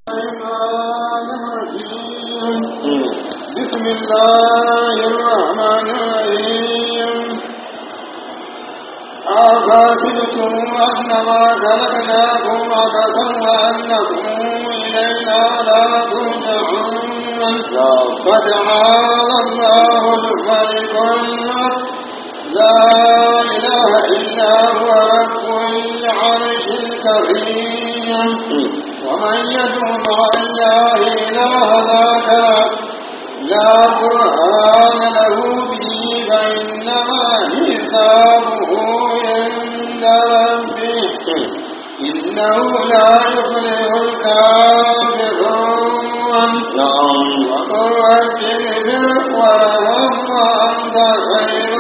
الرحمن الرحيم بسم الله الرحمن الرحيم أفاتبتم أنما خلقناكم عبثا وأنكم إلينا لا ترجعون فتعالى الله الملك الحق لا إله إلا هو رب العرش الكريم ومن يدعو مع الله إلها ذاك لا برهان له به فإنما حسابه عند ربه إنه لا يفلح الكافرون نعم وقل رب اغفر وارحم وأنت خير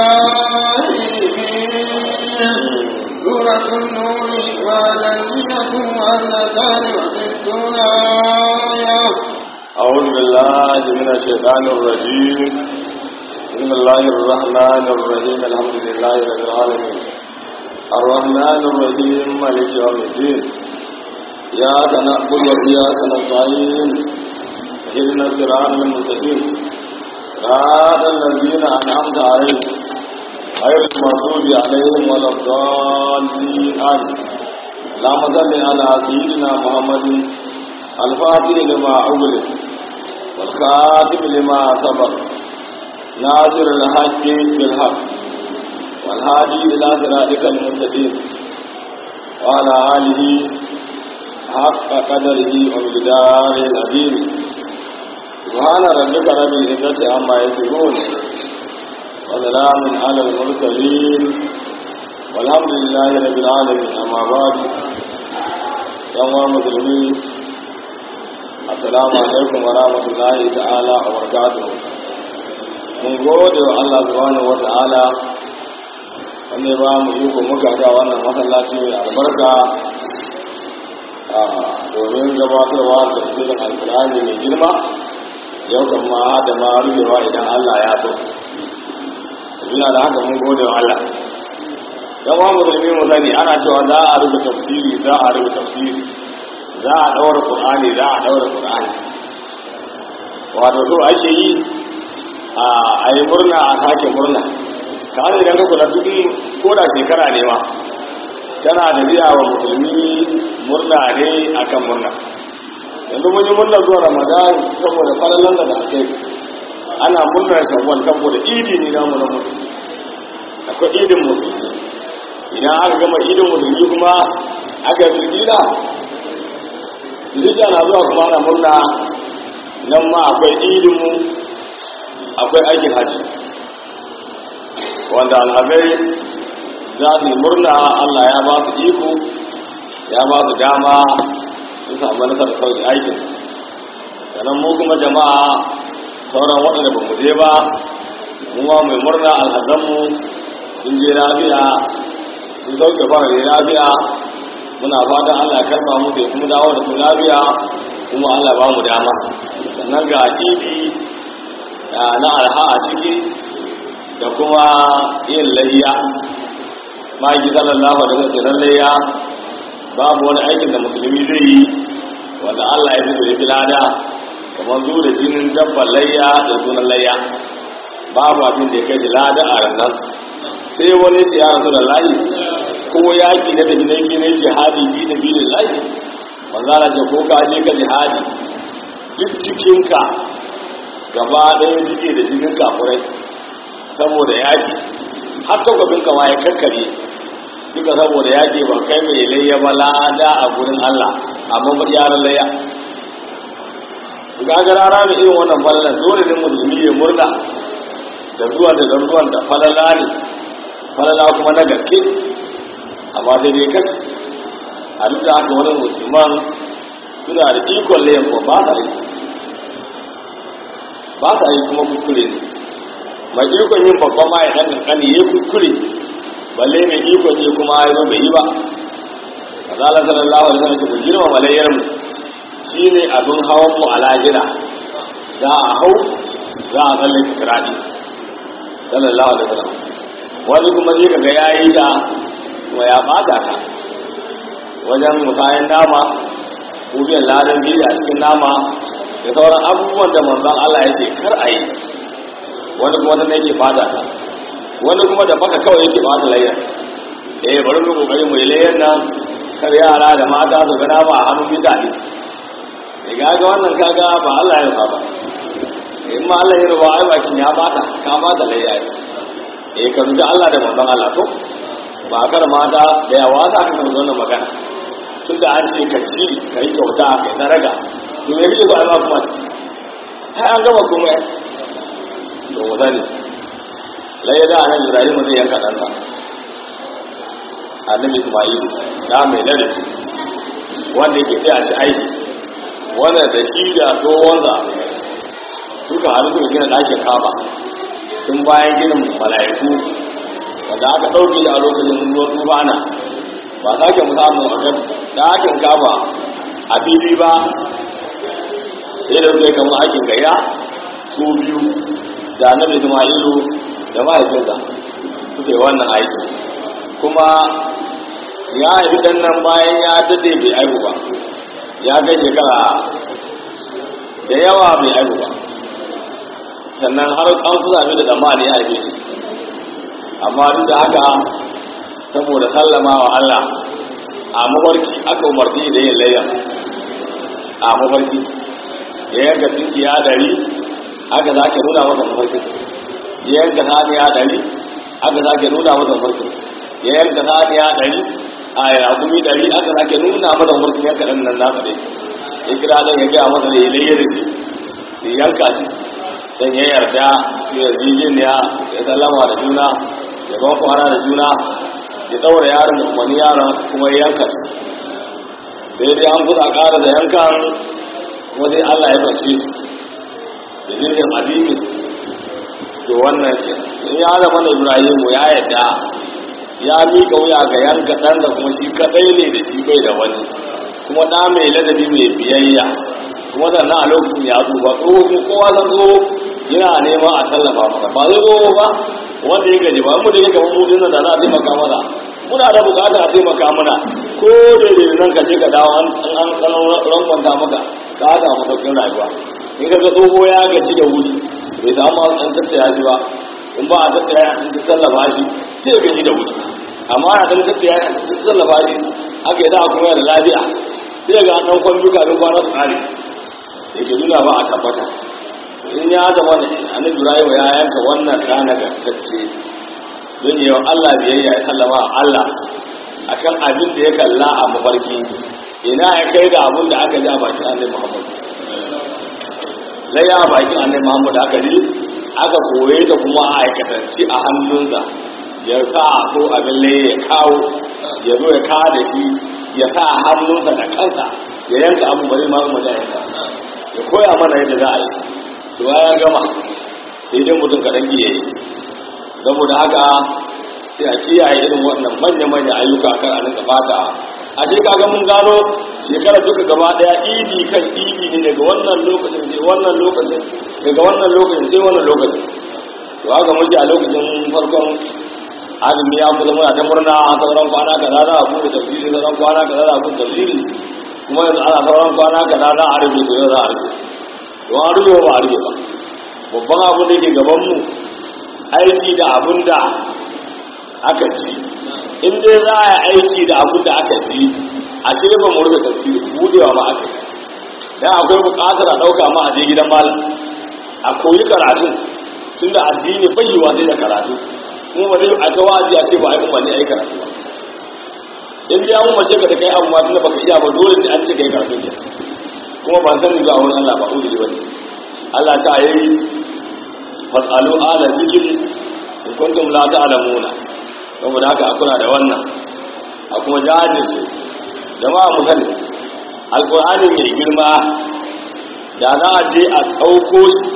الراحمين سورة النور والذين مؤلفان وستون آية أعوذ بالله من الشيطان الرجيم بسم الله الرحمن الرحيم الحمد لله رب العالمين الرحمن الرحيم مالك يوم الدين إياك نعبد وإياك نستعين اهدنا الصراط المستقيم صراط الذين أنعمت عليهم غير المغضوب عليهم ولا الضالين آمين اللهم صل على سيدنا محمد الفاتح لما أغلق والخاتم لما سبق ناصر الحق بالحق والهادي إلى صراطك المستقيم وعلى آله حق قدره ومقداره العظيم سبحان ربك رب العزة عما يصفون وسلام على المرسلين والحمد لله رب العالمين أما بعد يا مسلمين assalamu alaikum wa rahmatullahi ta'ala wa barakatuhu mun gode wa Allah subhanahu wa ta'ala wanda ya ba mu iko muka ga wannan masallaci mai albarka a domin gabatarwa da tafsirin alkur'ani mai girma yau kan ma da ma rufewa idan Allah ya so yana da haka mun gode wa Allah yan wa musulmi mu sani ana cewa za a rufe tafsiri za a rufe tafsiri za a ɗaura ƙur'ani za a ɗaura ƙur'ani wato so ake yi a yi murna a sake murna ka hannun idan ka kula duk ko da shekara ne ma tana da biya wa musulmi murna ne akan murna yanzu mun yi murna zuwa ramadan saboda falalan da aka yi ana murnar shawwal saboda idi ne namu na musulmi akwai idin musulmi idan aka gama idin musulmi kuma aka yi zulgida Zulhijja na zuwa kuma na murna nan ma akwai idinmu akwai aikin hajji wanda alhazai za su yi murna Allah ya ba su iko ya ba su dama su samu nasarar sauki aikin sannan mu kuma jama'a sauran waɗanda ba mu je ba mu ma mai murna alhazanmu sun je lafiya sun sauke fara lafiya muna fatan Allah ya karba mu da kuma dawo da su lafiya kuma Allah ba mu dama sannan ga idi na alha a ciki da kuma yin layya maki sallallahu alaihi wasallam layya babu wani aikin da musulmi zai yi wanda Allah ya fito ya fi lada kamar zu da jinin dabban layya da sunan layya babu abin da ya kai shi lada a ranar sai wani ce ya rasu da layi ko yaƙi na tafi nake na jihadi bi da bi da lai manzana ce ko ka je ka jihadi duk cikinka gaba ɗaya jike da jinin kafurai saboda yaƙi har takwabin kama ya kakkare duka saboda yaƙi ba kai mai layya ba lada a gurin Allah amma ba yaran layya ga ga rana da irin wannan falalan dole ne musulmi ya murna da zuwa da zuwan da falala ne falala kuma na gaske amma sai dai kashi a duk da haka wani musulman suna da ikon layan ko ba sa yi ba sa yi kuma kuskure ne mai ikon yin babban ma ya dan kankani ya kuskure balle mai ikon yi kuma ya zo bai yi ba azala sallallahu alaihi wasallam ku girma malayyar mu shine abin hawan mu a lajira za a hau za a tsallake kiradi sallallahu alaihi wasallam wani kuma zai kaga yayi da kuma ya bata ta wajen musayen nama ko biyan ladan biyu a cikin nama da sauran abubuwan da manzon Allah ya ce kar a yi wani kuma wanda yake bata ta wani kuma da baka kawai yake bata layar eh bari mu kokari mu yi layar nan kar yara da mata su ga nama a hannun mutane eh ga wannan kaga ba Allah ya ba in ma Allah ya ruba ai bakin ya bata ka bata layar eh ka rubuta Allah da manzon Allah to ba kar mata da yawa ta kan wannan magana tun da an ce ka ci ka yi kyauta ka yi daraga to me kike so a ba kuma ciki har an gama kuma to wata ne lai da annabi Ibrahim zai yanka dan sa annabi Isma'il da mai ladabi wanda yake taya shi aiki wanda da shi da tsohonsa suka haɗu suka gina ɗakin kaba tun bayan ginin mala'iku wanda aka ɗauke a lokacin ruwan tufana ba sake mu samu a kan ɗakin kaba a fili ba sai da zai kama aikin gaya su biyu da annabi ismailu da mahaifinsa suke wannan aiki kuma ya haifi dan nan bayan ya dade bai aihu ba ya kai shekara da yawa bai aihu ba sannan har an kusa da tsammani ya haife shi amma duk da haka saboda sallama wa Allah a mafarki aka umarci da yin layya a mafarki ya yanka cinkiya dari aka za ke nuna masa mafarki ya yanka saniya dari aka za ke nuna masa mafarki ya yanka saniya dari a yakumi dari aka za ke nuna masa mafarki yanka ɗan nan nasa dai ya kira ɗan ya gaya masa da ya layya da shi ya yanka shi dan ya yarda su yarjejeniya ya sallama da juna ya ban kwana da juna ya daura yaron wani yaron kuma ya yanka su daidai an kusa ƙara da yankan wani allah ya fashe su da jirgin adini to wannan ce in ya zama na ibrahimu ya yadda ya miƙa wuya ga yanka ɗan da kuma shi kaɗai ne da shi bai da wani kuma ɗa mai ladabi mai biyayya kuma sannan a lokacin ya tsufa tsoho kuma kowa zan zo yana neman a tallafa maka ba zai zo ba wanda ya gaji ba mu da yake mu dinnan da za a taimaka mana muna da bukata a taimaka mana ko da da nan ka je ka dawo an an an rankwanta maka ka haka mu sauƙin rayuwa in ka ga tsoho ya gaji da wuri bai samu an tattaya shi ba in ba a tattaya an ta tallafa shi sai ya gaji da wuri amma a dan tattaya an ta tallafa shi aka yi za a kuma da lafiya sai ga an ɗan kwan duka don kwana su ƙare yake nuna ba a tabbata in ya zama da annabi Ibrahim ya yanka wannan rana gantacce don yi wa Allah biyayya ya sallama Allah akan abin da ya kalla a mafarki ina ya kai ga abin da aka ji a bakin annabi Muhammad lai a bakin annabi Muhammad aka ji aka koye ta kuma a aikatanci a hannunsa ya sa so abin laye ya kawo ya zo ya kawo da shi ya sa hannunsa da kansa ya yanka abu bari ma mu da yanka ya koya mana yadda za a yi to ya gama sai dai mutum kaɗan iya yi saboda haka sai a kiyaye irin wannan manya-manya ayyuka kan a rinka fata a shi kaga mun gano shekarar duka gaba daya idi kan idi ne daga wannan lokacin sai wannan lokacin daga wannan lokacin sai wannan lokacin to haka muke a lokacin farkon azumi ya kusa muna ta murna a sauran kwana kaza za a buɗe tafsiri sauran kwana kaza za a buɗe tafsiri kuma yanzu ana sauran kwana kaza za a rufe to yau za a rufe to an rufe ba a rufe ba babban abu da ke gaban mu aiki da abun da aka ci in dai za a yi aiki da abun da aka ci a ce ba mu rufe tafsiri budewa ma aka yi dan akwai buƙatar a ɗauka ma a je gidan malam a koyi karatu tunda addini bai yiwa sai da karatu kuma ba zai a ta wazi a ce ba a yi umarni a yi karatu ba in dai an umarce ka da kai abu ma tunda baka iya ba dole ne an ce kai karatu ke kuma ba sanin zuwa wani Allah ba uzuri bane Allah ta yi fasalu ala zikri in kuntum la ta'lamuna saboda haka a kula da wannan a kuma jajirce jama'a mu sani alqur'ani mai girma da za a je a ɗauko shi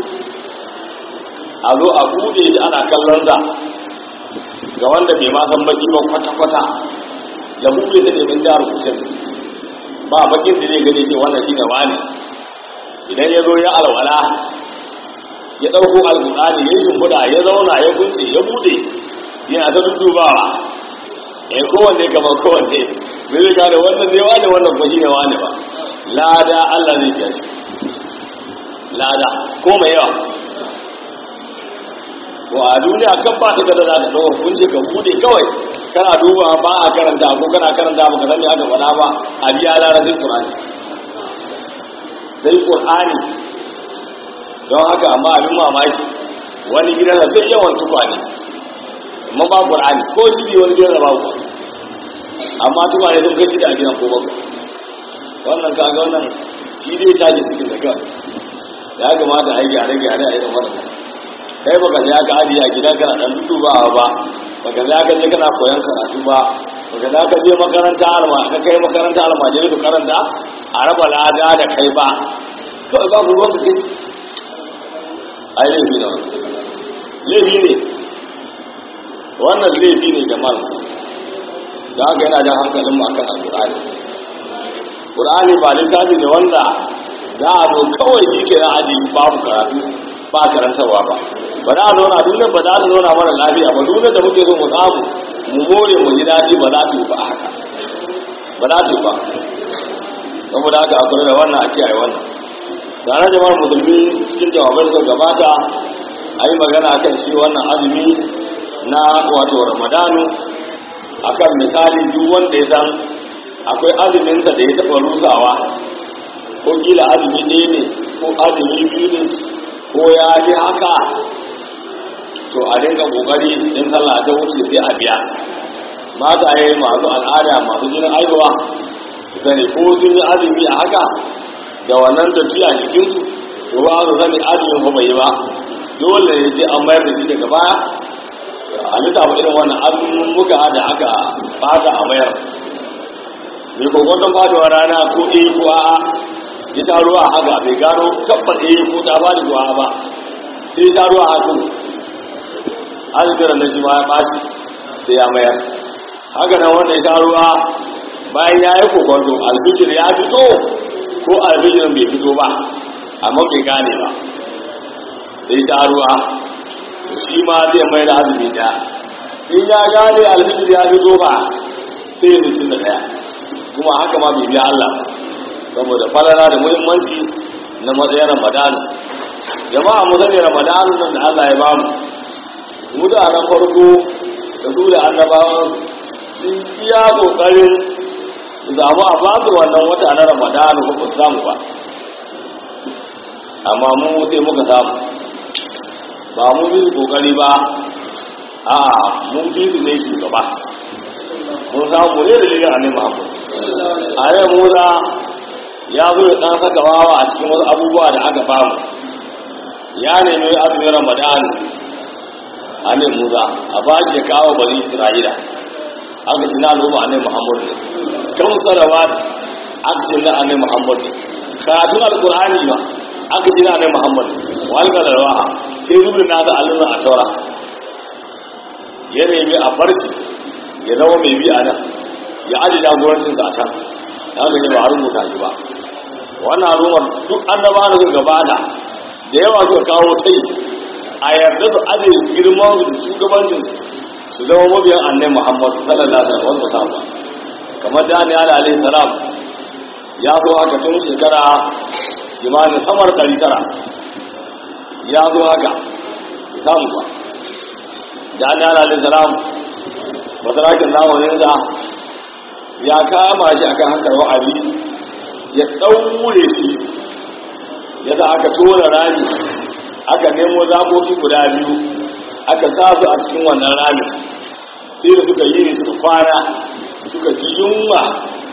a zo a buɗe shi ana kallon sa ga wanda bai ma san baki ba kwata-kwata ya buɗe da neman jihar kucin ba bakin da zai gani ce wannan shi ne wani idan ya zo ya alwala ya ɗauko alƙur'ani ya shimfiɗa ya zauna ya kunce ya buɗe yana ta dudubawa ya kowanne kamar kowanne bai zai gane wannan ne wani wannan kuma shi ne wani ba lada Allah zai biya shi lada ko mai yawa to a duniya kan ba ta da za ta ɗaukar kunce ka bude kawai kana duba ba a karanta ko kana karanta ba ka sani aka faɗa ba a biya lara sai ƙur'ani sai ƙur'ani don haka amma abin mamaki wani gidan da zai yawan tukwane amma ba ƙur'ani ko shi wani gidan da ba ku amma tukwane sun kashi da a gidan ko bakwai wannan kaga wannan shi dai tashi cikin da kan ya kamata a yi gyare-gyare a irin wannan kai baka je aka ajiye a gidan kana dan dubawa ba baka je aka je kana koyon karatu ba baka je aka je makaranta alma ka kai makaranta alma je su karanta a raba lada da kai ba kawai ba ku ruwanka kai ai laifi ne laifi ne wannan laifi ne da mal da haka yana jan hankalin mu akan alƙur'ani ƙur'ani ba littafi ne wanda za a zo kawai shi ke na ajiye babu karatu ba karantarwa ba ba za a zauna duniya ba za ta zauna mara lafiya ba duniya da muke so mu samu mu more mu ji daɗi ba za ta yi ba a haka ba za ta yi ba saboda haka a kula da wannan a kiyaye wannan tare jama'ar musulmi cikin jawabai suka gabata a yi magana kan shi wannan azumi na wato ramadanu akan misali duk wanda ya san akwai azuminsa da ya taɓa rusawa ko kila azumi ɗaya ne ko azumi biyu ne ko ya ji haka to a dinga kokari in sallah ta wuce sai a biya mata yayi masu al'ada masu jinin aihuwa sani ko sun yi azumi a haka da wannan tafiya jikin su to ba su sani azumin fa bai yi ba dole ne sai an mayar da shi daga baya a lissafa irin wannan azumin muka da aka bata a mayar mai kokoton faduwa rana ko eh ko a'a ya sha ruwa haka bai gano tabbat eh ko ta ba da ruwa ba sai ya sha ruwa haka azumin na shi ma ya ɓaci sai ya mayar haka nan wanda ya sha ruwa bayan ya yi kokonto alfijir ya fito ko alfijir bai fito ba amma bai gane ba sai sha ruwa shi ma zai mai da azumi da in ya gane alfijir ya fito ba sai ya mutum da ɗaya kuma haka ma bai biya Allah saboda falala da muhimmanci na matsayin ramadan jama'a mu sani ramadan nan da Allah ya bamu mutanen farko da su da annabawan sun iya kokarin su samu a basu wannan wata na ramadan ko ba samu ba amma mu sai muka samu ba mu bi su kokari ba a mun bi su ne shugaba mun samu ne da liga ne Muhammad a yau Musa ya zo ya dan saka wawa a cikin wasu abubuwa da aka bamu ya nemi azumin Ramadan a ne Musa a ba shi ya kawo bari Isra'ila aka ce na al'umma ne Muhammad ne kan salawat aka ce na ne Muhammad ne karatun alqur'ani ba aka ce na ne Muhammad wa alqalawa sai rubin na da alluna a taura ya nemi a farshi ya zama mai bi a nan ya aji jagorancinsa a can ya gani ba a rubuta shi ba wannan al'ummar duk annaba da suka gabata da yawa suka kawo tai a yarda su aje girman su da shugabancin su zama mabiyan annai muhammad sallallahu alaihi wasu sallam kamar daniel alaihi salam ya zo haka tun shekara kimanin samar ɗari tara ya zo haka samu ba daniel alaihi salam masarakin zamanin da ya kama shi akan hankar wa'azi ya ɗaure shi ya za aka tona rami aka nemo zakoki guda biyu aka sa su a cikin wannan rami sai da suka yi ne suka kwana suka ji yunwa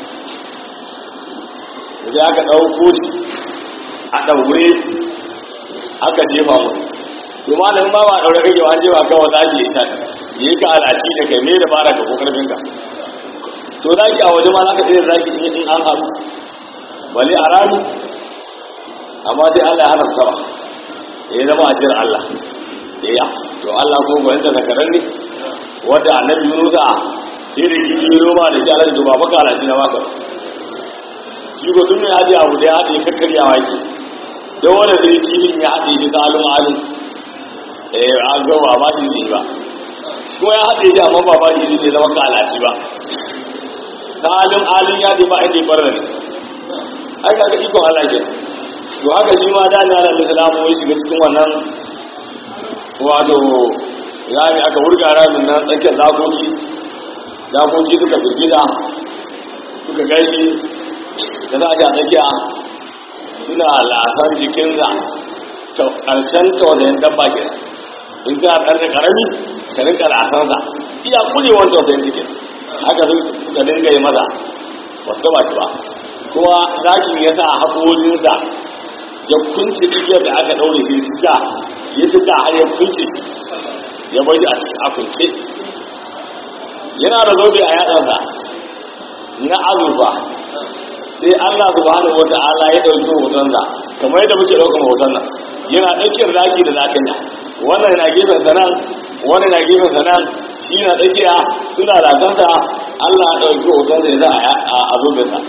da aka ɗauko shi a ɗaure aka jefa musu to malamin ba ba ɗaure kake wa jefa kawai za ki yi shan yi ka alaci da kai me da bara ka ko karfin ka to zaki a waje ma za ka iya zaki in an haɗu bale a rami amma dai Allah ya haramta ba ya zama ajiyar Allah ya to Allah ko ba yadda zakaran ne wanda annabi Musa sai da kiji yi roma da shi Allah to ba baka alaci na baka shi ko tun ne haɗe abu da ya haɗe kakkaryawa yake don wanda zai kifin ya haɗe shi ta alum alum eh an zo ba ba shi ne ba ko ya haɗe shi amma ba ba shi ne zama kalaci ba da halin halin ya ba inda ya bar ne ai kaga ikon Allah ke to haka shi ma da na da salamu ya shiga cikin wannan wato rami aka wurga ramin nan tsakiyar zakoki zakoki suka firgita suka gaishe da za a ji a tsakiya suna lasan jikinsa ta ƙarshen tausayin dabba ke in ka ɗan da ƙarami ka rinka lasansa iya kulewar tausayin jikin haka suka dinga yi maza ba su gaba shi ba kuma zakin ya sa haƙolinsa ya kunce igiyar da aka ɗaure shi cika ya cika har ya kunce shi ya bar shi a cikin akunce yana da zobe a yaɗansa na azurfa sai Allah subhanahu wata'ala ya dauki hotonsa kamar yadda muke daukar hoton nan yana daukar zaki da zakanya wannan na gefen sa nan wannan na gefen sa nan shi na tsakiya suna lakanta Allah ya dauki hotonsa ya za a a zubin sa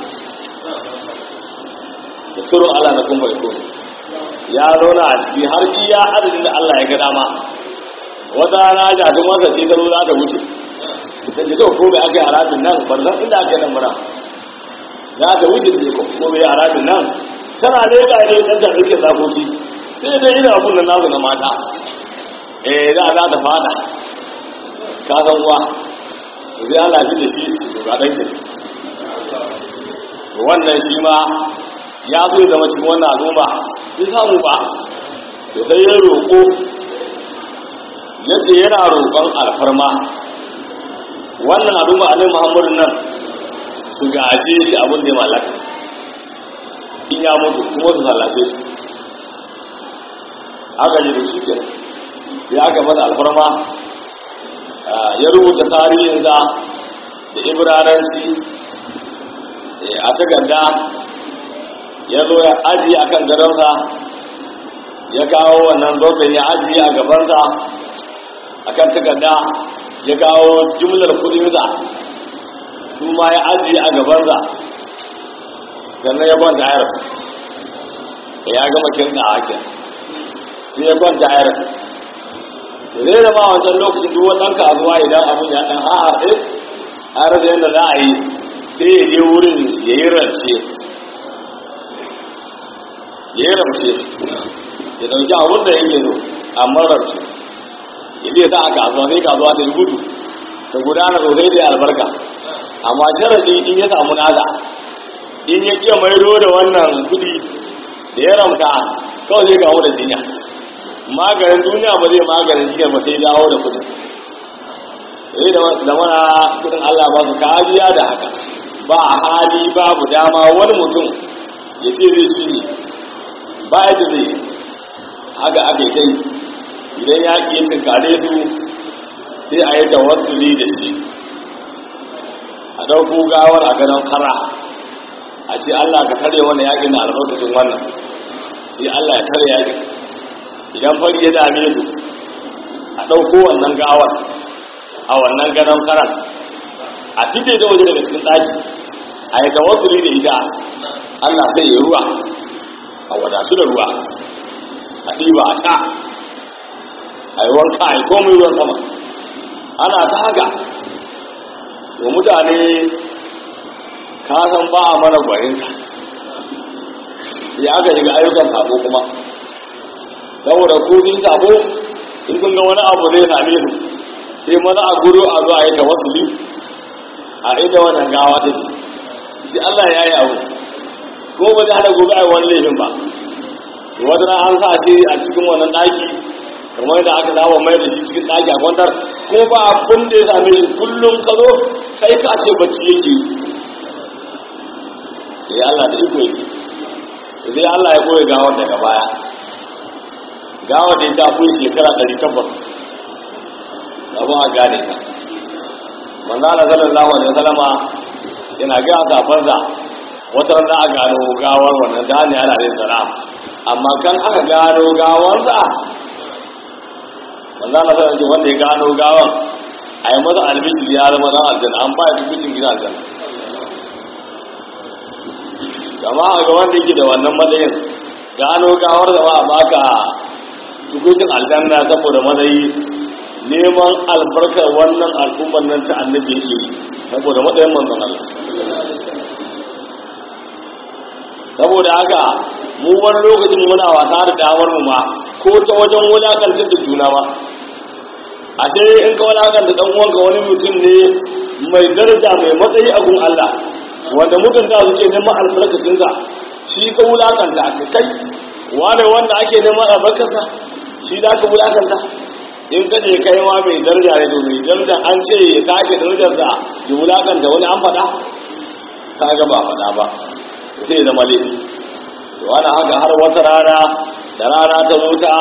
da turo Allah na kuma ko ya zauna a ciki har iya adadin da Allah ya ga dama wata rana jatun wanda ce ta zo za ta wuce da ke ko mai aka yi harafin nan ban san inda aka yi nan mura za ta wuce da ko mai harafin nan tana ne ga ne dan ta rike zakoki sai dai ina abun nan nasu na mata eh za za ta fada ka san uwa zai Allah ji da shi su ga dan ki wannan shi ma ya so zama cikin wannan al'umma bai samu ba da sai ya roƙo ya ce yana roƙon alfarma wannan al'umma alai muhammadun nan su gaje shi abin da ya mallaka in ya mutu kuma su sallace shi haka ne da shi ke ya aka masa alfarma ya rubuta tarihinsa da ibraranci a takarda ya zo ya ajiye a kan gadonsa ya kawo wannan zoben ya ajiye a gabansa a kan takarda ya kawo jumlar kudinsa su ma ya ajiye a gabansa sannan ya kwanta ya rasu da ya gama kirka a hakin sai ya kwanta ya rasu da zai zama wancan lokacin duk wannan kasuwa idan abin ya ɗan haɗe a rasa yadda za a yi sai ya je wurin ya yi rance ya yi rance ya ɗauki abin da yake zo amma rance ya zai sa a kasuwa sai kasuwa ta yi gudu ta gudana sosai da albarka amma sharadi in ya samu nada in ya iya maido da wannan kudi da ya ramta kawai zai gawo da jinya maganin duniya ba zai maganin jinya ba sai dawo da kudin sai da mana kudin Allah ba su kariya da haka ba hali babu dama wani mutum ya ce zai ci ba yadda zai haka aka yi kai idan ya iya tinkare su sai a yi tawassuli da shi a ɗauko gawar a ganin kara a ce Allah ka tare wannan yaƙin na albarkacin wannan sai Allah ya tare yaƙin idan fari ya dame su a ɗauko wannan gawar a wannan ganin karan a fite da waje daga cikin ɗaki a yi tawassuli da ita Allah zai yi ruwa a wadatu da ruwa a ɗiba a sha a yi wanka a yi komai ruwan sama ana ta haka wa mutane kasan ba a mana gwaninta ya aka shiga ayyukan sabo kuma saboda ko sun sabo in kun ga wani abu zai same su sai maza a gudu a zo a yi tawassuli a inda wannan gawa ta ce sai Allah ya yi abu ko ba zai hada gobe a yi wani laifin ba wata na an sa shi a cikin wannan ɗaki kamar yadda aka saba mai da shi cikin ɗaki a kwantar ko ba abin da ya same shi kullum ka zo kai ka ce bacci yake sai Allah da iko yake sai Allah ya koya gawar daga baya gawar da ya ta kun shekara ɗari tabbas abu a gane ta manzana sallallahu alaihi wasallama yana ga safansa wata rana a gano gawar wannan da ne ana yin salam amma kan aka gano gawarsa manzana sallallahu alaihi wanda ya gano gawar a yi maza albishir ya zama dan aljanna an ba ya tukucin gina aljanna gama a ga wanda yake da wannan matsayin gano gawar da ba a baka tukucin aljanna saboda matsayi neman albarkar wannan al'ummar nan ta annabi yake yi saboda matsayin manzon Allah saboda haka mu wani lokacin muna wasa da damar mu ma ko ta wajen wulakantar da juna ma ashe in ka wulakanta dan uwanka wani mutum ne mai daraja mai matsayi a gun Allah wanda mutunta suke neman albarkacinsa shi ka wulakanta a ce kai wane wanda ake neman albarkarsa shi da ka wulakanta in ka ce kai ma mai daraja ne to mai daraja an ce ya take darajarsa ya wulakanta wani an faɗa ka ga ba faɗa ba sai zama laifi to ana haka har wata rana da rana ta zo ta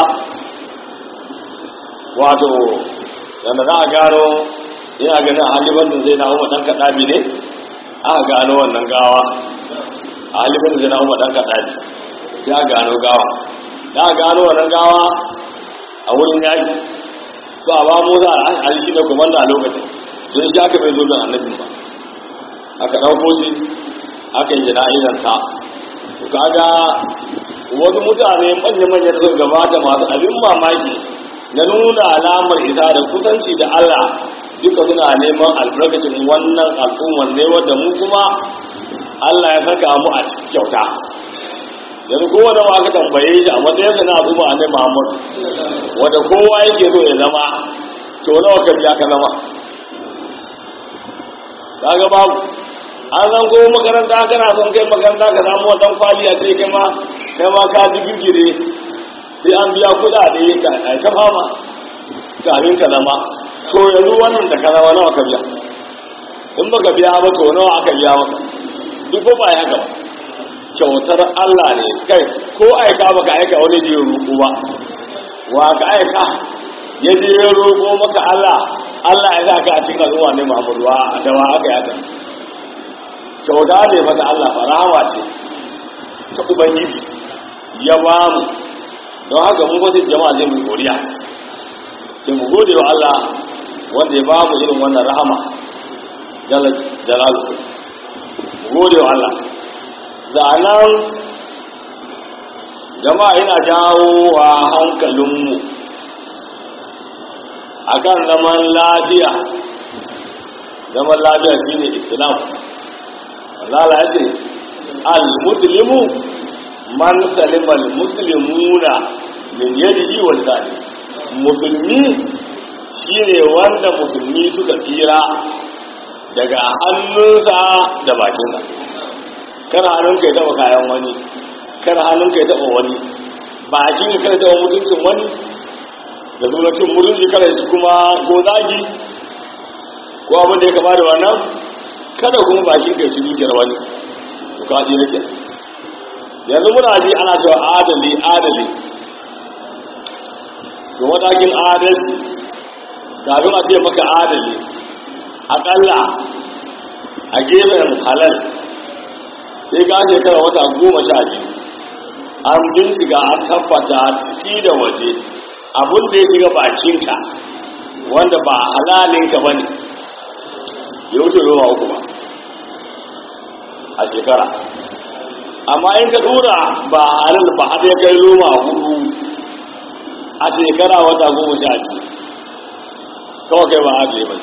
wato yadda za a gano ina ganin halifan da zai na umar ɗan kaɗabi ne aka gano wannan gawa a halifan da zai na umar ɗan kaɗabi ya gano gawa da aka gano wannan gawa a wurin yaƙi so a ba musa a shi da komanda a lokacin don shi aka bai zo don annabin ba aka ɗauko shi aka yi jana'izar ta kaga wasu mutane manya-manya da suka gabata masu abin mamaki na nuna alamar isa da kusanci da Allah duka suna neman albarkacin wannan al'ummar ne wadda mu kuma Allah ya saka mu a cikin kyauta yanzu kowane ma aka tambaye shi a matsayin sa na al'umma a nai Muhammadu wadda kowa yake so ya zama to nawa ka biya ka zama kaga babu an zan ko makaranta kana son kai makaranta ka samu wadan kwali a ce kai ma kai ma ka digirgire sai an biya kuɗaɗe ka ka fama kafin ka zama to yanzu wannan da ka zama nawa ka biya in baka biya ba to nawa aka biya maka duk ba ya haka ba kyautar Allah ne kai ko aika baka aika wani je roƙo ba wa ka aika ya je ya roƙo maka Allah Allah ya sa ka a cikin al'umma ne Muhammadu wa da wa aka yaka kyauta ne mata Allah farawa ce ta ubangiji ya ba mu don haka mun kwatin jama'a zai mu godiya sai mu gode wa Allah wanda ya ba mu irin wannan rahama jalla jalalu mu gode wa Allah zanen jama'a ina jawo wa hankalinmu akan zaman lafiya zaman lafiya shine islam Allah ya ce al-muslimu man salima al-muslimuna min yadihi wa lisani musulmi shine wanda musulmi suka tsira daga hannunsa da bakinsa kana hannunka ya taba kayan wani kana hannunka ya taba wani bakin ka taba mutuncin wani da sunan cin mutunci kada shi kuma ko zagi ko abin da ya kama da wannan kada kuma bakin ka ci dukiyar wani to ka ji nake yanzu muna ji ana cewa adali adali to matakin adalci kafin a ce maka adali akalla a gefen halal sai ka shekara wata goma sha biyu an bincika an tabbata ciki da waje abin da ya shiga bakinka wanda ba halalinka ba ne ya wuce ruwa uku ba a shekara amma in ka dura ba halal ba har ya kai roma hudu a shekara wata goma sha biyu kawai kai ba ajiye ba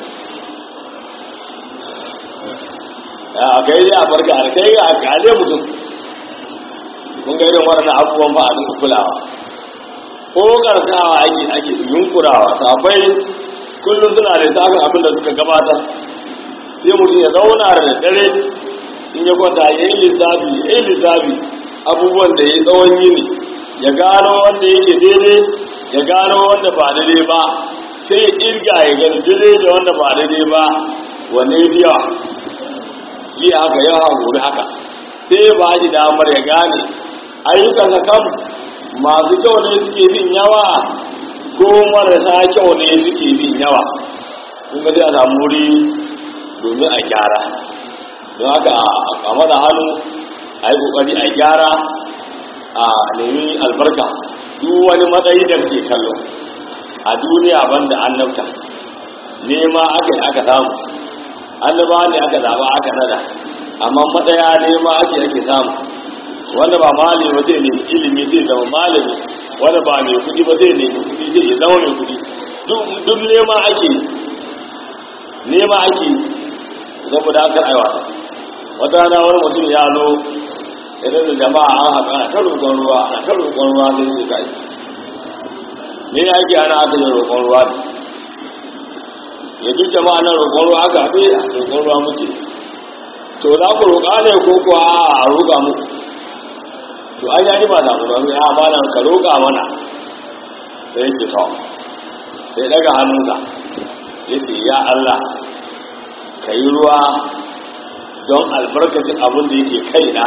a kai dai a farka a kai ga kale mutum kun ga irin waɗannan abubuwan ba a dinka kulawa ko karsawa ake ake yunkurawa sabai kullum suna da tsakan abin da suka gabatar sai mutum ya zauna da dare in ya kwanta ya yi lissafi ya yi lissafi abubuwan da ya tsawon yini ya gano wanda yake daidai ya gano wanda ba daidai ba sai ya irga ya gani daidai da wanda ba daidai ba wanne ya fi yawa jiya haka yawa gobe haka sai ya ba shi damar ya gane ayyukansa kam masu kyau ne suke bin yawa ko marasa kyau ne suke bin yawa kun ga sai a samu wuri domin a gyara don haka a mada hannu a yi kokari a gyara a nemi albarka duk wani matsayi da ke kallo a duniya banda annabta nema aka yi aka samu annaba ne aka zaba aka nada amma matsaya nema ake ake samu wanda ba malami ba zai nemi ilimi zai zama malami wanda ba mai kudi ba zai nemi kudi zai zama mai kudi duk nema ake nema ake saboda aka aiwa wata rana wani mutum ya zo idan da jama'a an haɗu ana ta roƙon ruwa ana ta roƙon ruwa sai su kai me ya ake ana aka yi roƙon ruwa ne ya duk jama'a na roƙon ruwa aka haɗu a roƙon ruwa muke to za ku roƙa ne ko kuwa a roƙa muku to an yaji ba samu ba ya amana ka roƙa mana sai ce to sai daga hannunsa ya ce ya Allah ka yi ruwa don albarkacin abin da yake kaina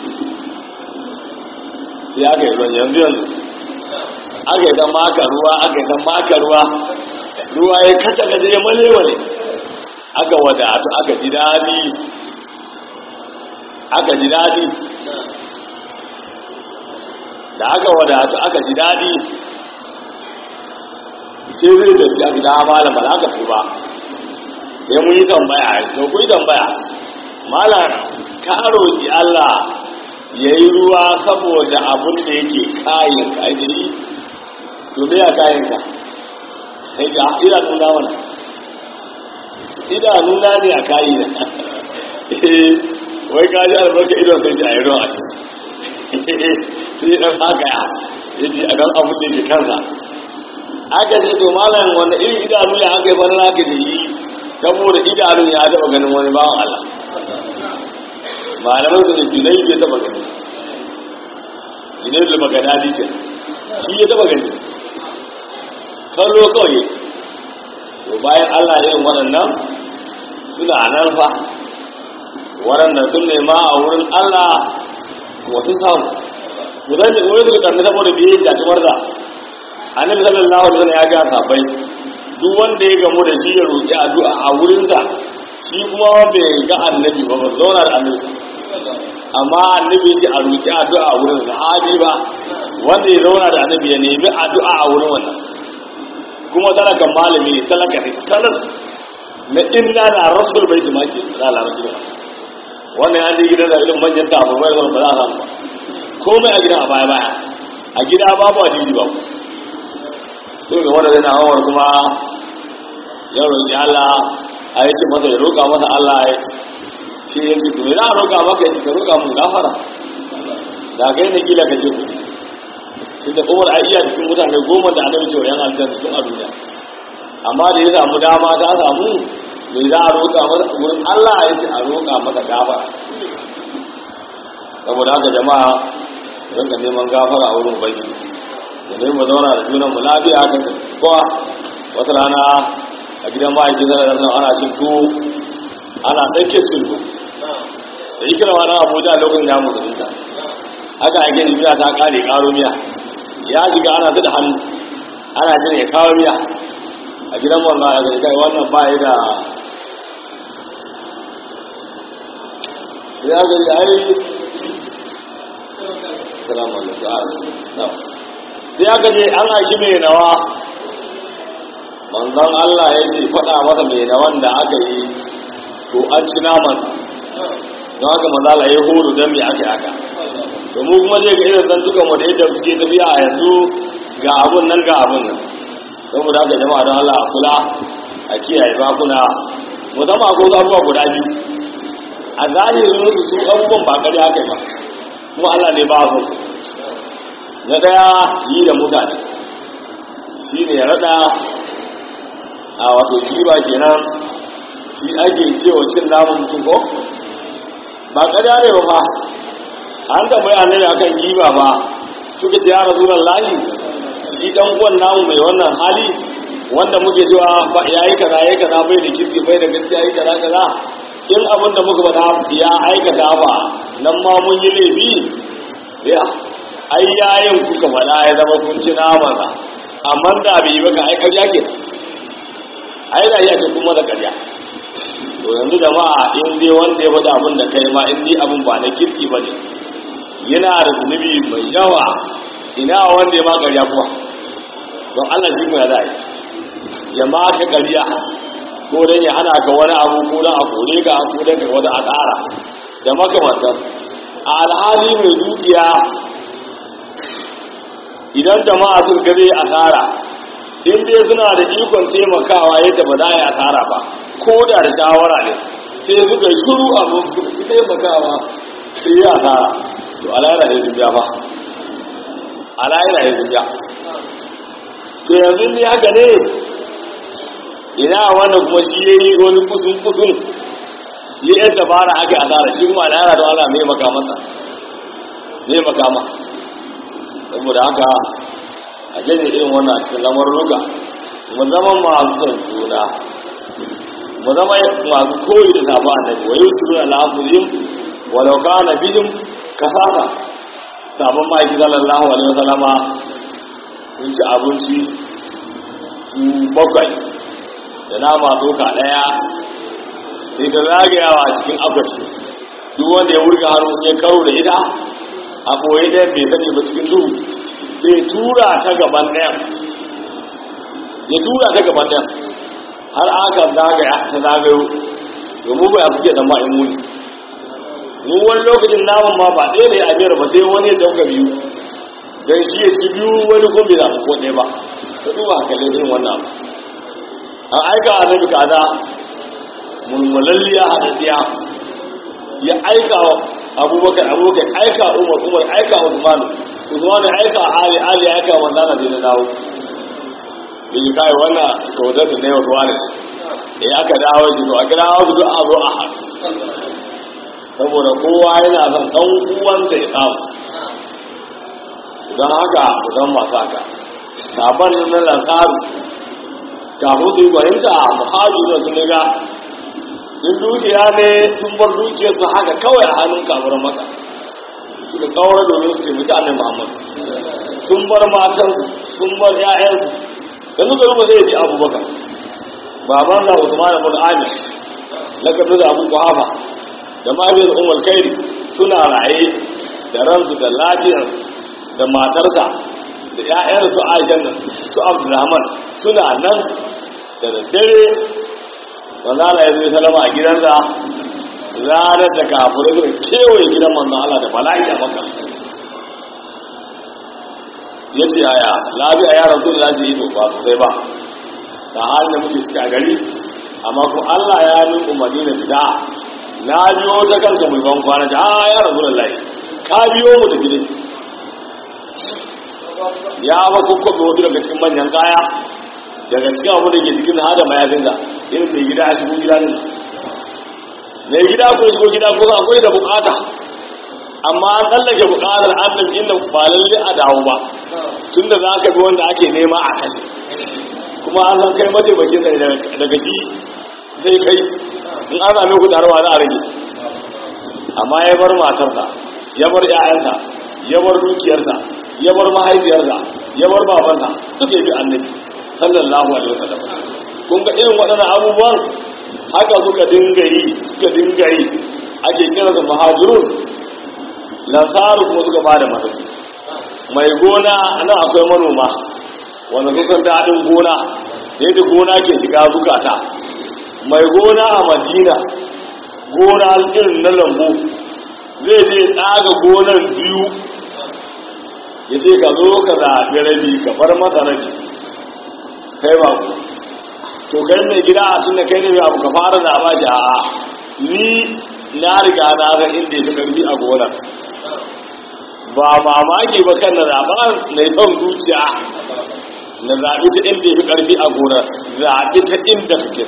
sai aka yi ruwan yanzu yanzu aka yi dan maka ruwa aka yi dan maka ruwa ruwa ya kaca gaje ya male male aka wadatu aka ji daɗi aka ji daɗi da aka wadatu aka ji daɗi sai zai tafi aka da malam ba za ka fi ba sai mun yi tambaya to ku yi tambaya malam ka roƙi Allah ya yi ruwa saboda abin da yake kayan ka ajiri to me ya kayan ka sai ga idanu na mana idanu na ne a kayi na wai ka ji albarka idon sai ji a yi ruwa a ce sai dan haka ya yace a dan abin da yake kansa aka ce to malam wanda irin idanu ya aka yi bana naka da yi saboda idanun ya taɓa ganin wani bawan Allah malamai su ne junai bai taɓa gani junai da magadadi ce shi ya taɓa gani kallo kawai to bayan Allah irin waɗannan suna nan fa waɗanda sun nema a wurin Allah kuma sun samu wurin da wurin da karni saboda biye da tumarza annabi sallallahu alaihi wasallam ya ga sabai duk wanda ya gamu da shi ya roƙi addu'a a wurinsa shi kuma bai ga annabi ba ba zauna da annabi amma annabi shi a roƙi addu'a a wurin sahabi ba wanda ya zauna da annabi ya nemi addu'a a wurin wannan kuma talakan malami ne talaka ne talas na inna na rasul bai jimaki na larabci ba wannan ya je gidan da irin manyan tafi bai wani ba za a samu ba komai a gidan a baya baya a gida babu a jiji babu dole wanda zai na hawar kuma ya roƙi Allah a yi ce masa ya roƙa masa Allah ya shi ya ce kuma za a roƙa maka ya ce ka roƙa mun gafara da kai na kila ka ce ku tunda umar a iya cikin mutane goma da annabi cewa yan aljanna tun a duniya amma da ya samu dama ta samu me za a roƙa masa wurin Allah ya ce a roƙa masa gafara saboda haka jama'a rinka neman gafara a wurin ubangiji da ne mu zauna da junan mu lafiya haka kowa wata rana a gidan ma'aikin zara da nan ana cin tuwo ana ɗauke cin tuwo da yi kira wani abuja lokacin ya mu da haka ake miya ta ƙare ƙaro miya ya shiga ana da hannu ana jin ya kawo miya a gidan wannan ya zai kai wannan ba ya da ya ga ya yi salamu alaikum sai aka ce an aiki mai nawa manzon Allah ya ce faɗa masa mai nawan da aka yi to an ci naman don haka manzo Allah ya horo dan me aka haka to mu kuma zai ga irin zantukan mu da yadda suke tafiya a yanzu ga abun nan ga abun nan saboda haka jama'a don Allah a kula a kiyaye bakuna musamman ko abubuwa guda biyu a zahirin su su abubuwan ba kare haka ba kuma Allah ne ba su na daya yi da mutane shi ne rada a wato shi ba kenan shi ake cewa cin namun mutum ko ba kada ne ba fa an tambayi annabi akan giba ba suka ce ya rasulullahi shi dan uwan namu mai wannan hali wanda muke cewa fa yayi kaza yayi kaza bai da kirki bai da gaskiya yayi kaza kaza in abin da muka faɗa ya aikata ba nan ma mun yi laifi ya ai yayin kuka faɗa ya zama kun ci nama ka amma da bai yi baka ai ƙarya ke ai da ya ce kuma da ƙarya to yanzu jama'a in dai wanda ya faɗa abin da kai ma in dai abin ba na kirki ba ne yana da zunubi mai yawa ina wanda ya ma ƙarya kuwa don Allah shi ya da ya ma ka ƙarya ko dan ya hana ka wani abu ko dan a kore ka ko dan ka wata asara da makamantan a alhali mai dukiya idan jama'a sun gabe asara in dai suna da ikon taimakawa yadda ba za a yi asara ba ko da da shawara ne sai suka shiru abu suka taimakawa sai yi asara to alayra ya zubiya fa alayra ya zubiya to yanzu ne haka ne ina wannan kuma shi ya yi wani kusun kusun yi yan dabara aka yi asara shi kuma alayra da Allah mai maka masa mai makama saboda haka a janye irin wannan a cikin lamaruka mu zama masu son juna mu zama masu koyi da tafi annabi wa yi turu al'afurin walau kana bijin kasata sabon ma'aiki sallallahu alaihi wasallama sun ci abinci su bakwai da nama doka daya sai ta zagayawa a cikin akwashi duk wanda ya wurga hannu ya karo da ita a ɓoye ɗaya bai sani ba cikin duhu sai tura ta gaban ɗayan ya tura ta gaban ɗayan har aka zagaya ta zagayo domin ba ya fi da ma'in muni mu wani lokacin naman ma ba ɗaya ne a biyar ba sai wani ya dauka biyu don shi ya ci biyu wani kuma bai zaɓi ko ɗaya ba ka duba kalli irin wannan an aika a nabi kaza mulmulalliya haɗaɗɗiya ya aika wa abubakar abubakar aika umar umar aika usman usman aika ali ali aika manzana bai na dawo bai yi kai wannan kyautar da na yau ne ya aka dawo shi to a kira wasu duk a zo a haɗu saboda kowa yana son ɗan uwansa ya samu don haka ku san masu haka sabon na lansaru kafin su yi fahimta muhajiru da sun ga sun dukiya ne sun bar dukiyarsu haka kawai a hannun kamuran maka suka kawar domin su taimaki annabi muhammad sun bar matansu sun bar 'ya'yansu da suka ruba zai ji abubakar baban da usman ibn amir lakabi da abu kuhafa da mabiyar umar kairi suna raye da ransu da lafiyar da matarsa da 'ya'yansu aishan nan su abdulrahman suna nan da daddare wanda ala ya zai salama a gidansa ranar da kafirai suka kewaye gidan manzon Allah da bala'i a maka ya ce yaya lafiya ya rasu da lashe ido ba sosai ba da halin da muke cika gari amma kuma Allah ya yi umarni na fita na biyo ta kanka mai ban kwana da a ya rasu da lai ka biyo mu tafi ne ya ba kukkuɓe wasu daga cikin manyan kaya daga cikin abu da ke cikin hada mayafinsa irin mai gida a shigo gida ne mai gida ko shigo gida ko akwai da bukata amma an tsallake bukatar annabi inda ba lalle a dawo ba tunda za ka bi wanda ake nema a kashe kuma an san kai mataimakin sa daga shi sai kai in an same ku taruwa za a rage amma ya bar matarsa ya bar 'ya'yansa ya bar dukiyarsa ya bar mahaifiyarsa ya bar babansa duk ya bi annabi sallallahu alaihi wasallam kun ga irin waɗannan abubuwan haka suka dinga yi suka dinga yi ake kira da muhajirun lansaru kuma suka bada masauki mai gona nan akwai manoma wanda su san daɗin gona yadda gona ke shiga zukata mai gona a madina gona irin na lambu zai je tsaga gonar biyu ya ce ka zo ka zaɓi rabi ka bar masa rabi kai ba ku to kai mai gida a tun da kai ne abu ka fara da ba shi a'a ni na riga na ga inda ya fi karfi a gonar ba mamaki ba kan na zaɓa na yi son zuciya na zaɓi ta inda ya fi karfi a gonar zaɓi ta inda suke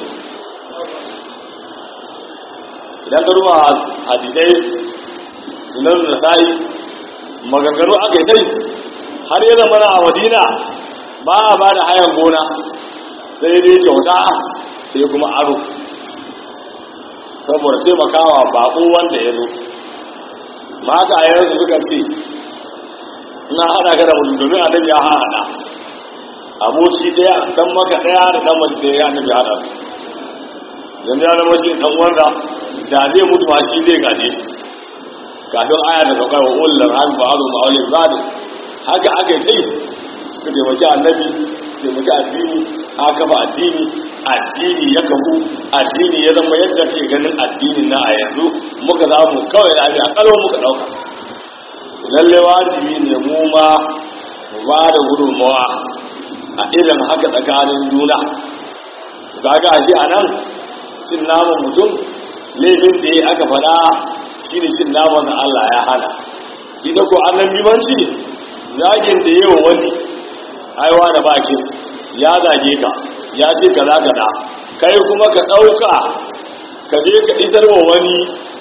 idan ka ruwa hadisai sunan da sai maganganu aka yi sai har yana mana a madina ba a ba da hayan gona sai dai kyauta sai kuma aro saboda taimakawa baƙo wanda ya zo mata a yanzu suka ce ina haɗa ka da mutum domin annabi ya haɗa aboci ɗaya dan maka ɗaya da dan mace ɗaya annabi haɗa yanzu ya zama shi ɗan wanda da zai mutu ma shi zai gaje shi kafin aya da saukar wa ullar hal ba'alu ma'aulin zadi haka aka yi sai suka taimaki annabi taimaki addini aka kafa addini addini ya kafu addini ya zama yadda ke ganin addinin na a yanzu muka zamu kawai da abin akalwa muka ɗauka lalle wajibi ne mu ma mu ba da gudunmawa a irin haka tsakanin juna kaga shi a nan cin naman mutum laifin da ya aka faɗa shi ne cin naman da Allah ya hana ita ko annan bimanci zagin da yawa wani aiwa da baki ya zage ka ya ce ka za ka da kai kuma ka ɗauka ka je ka isar wa wani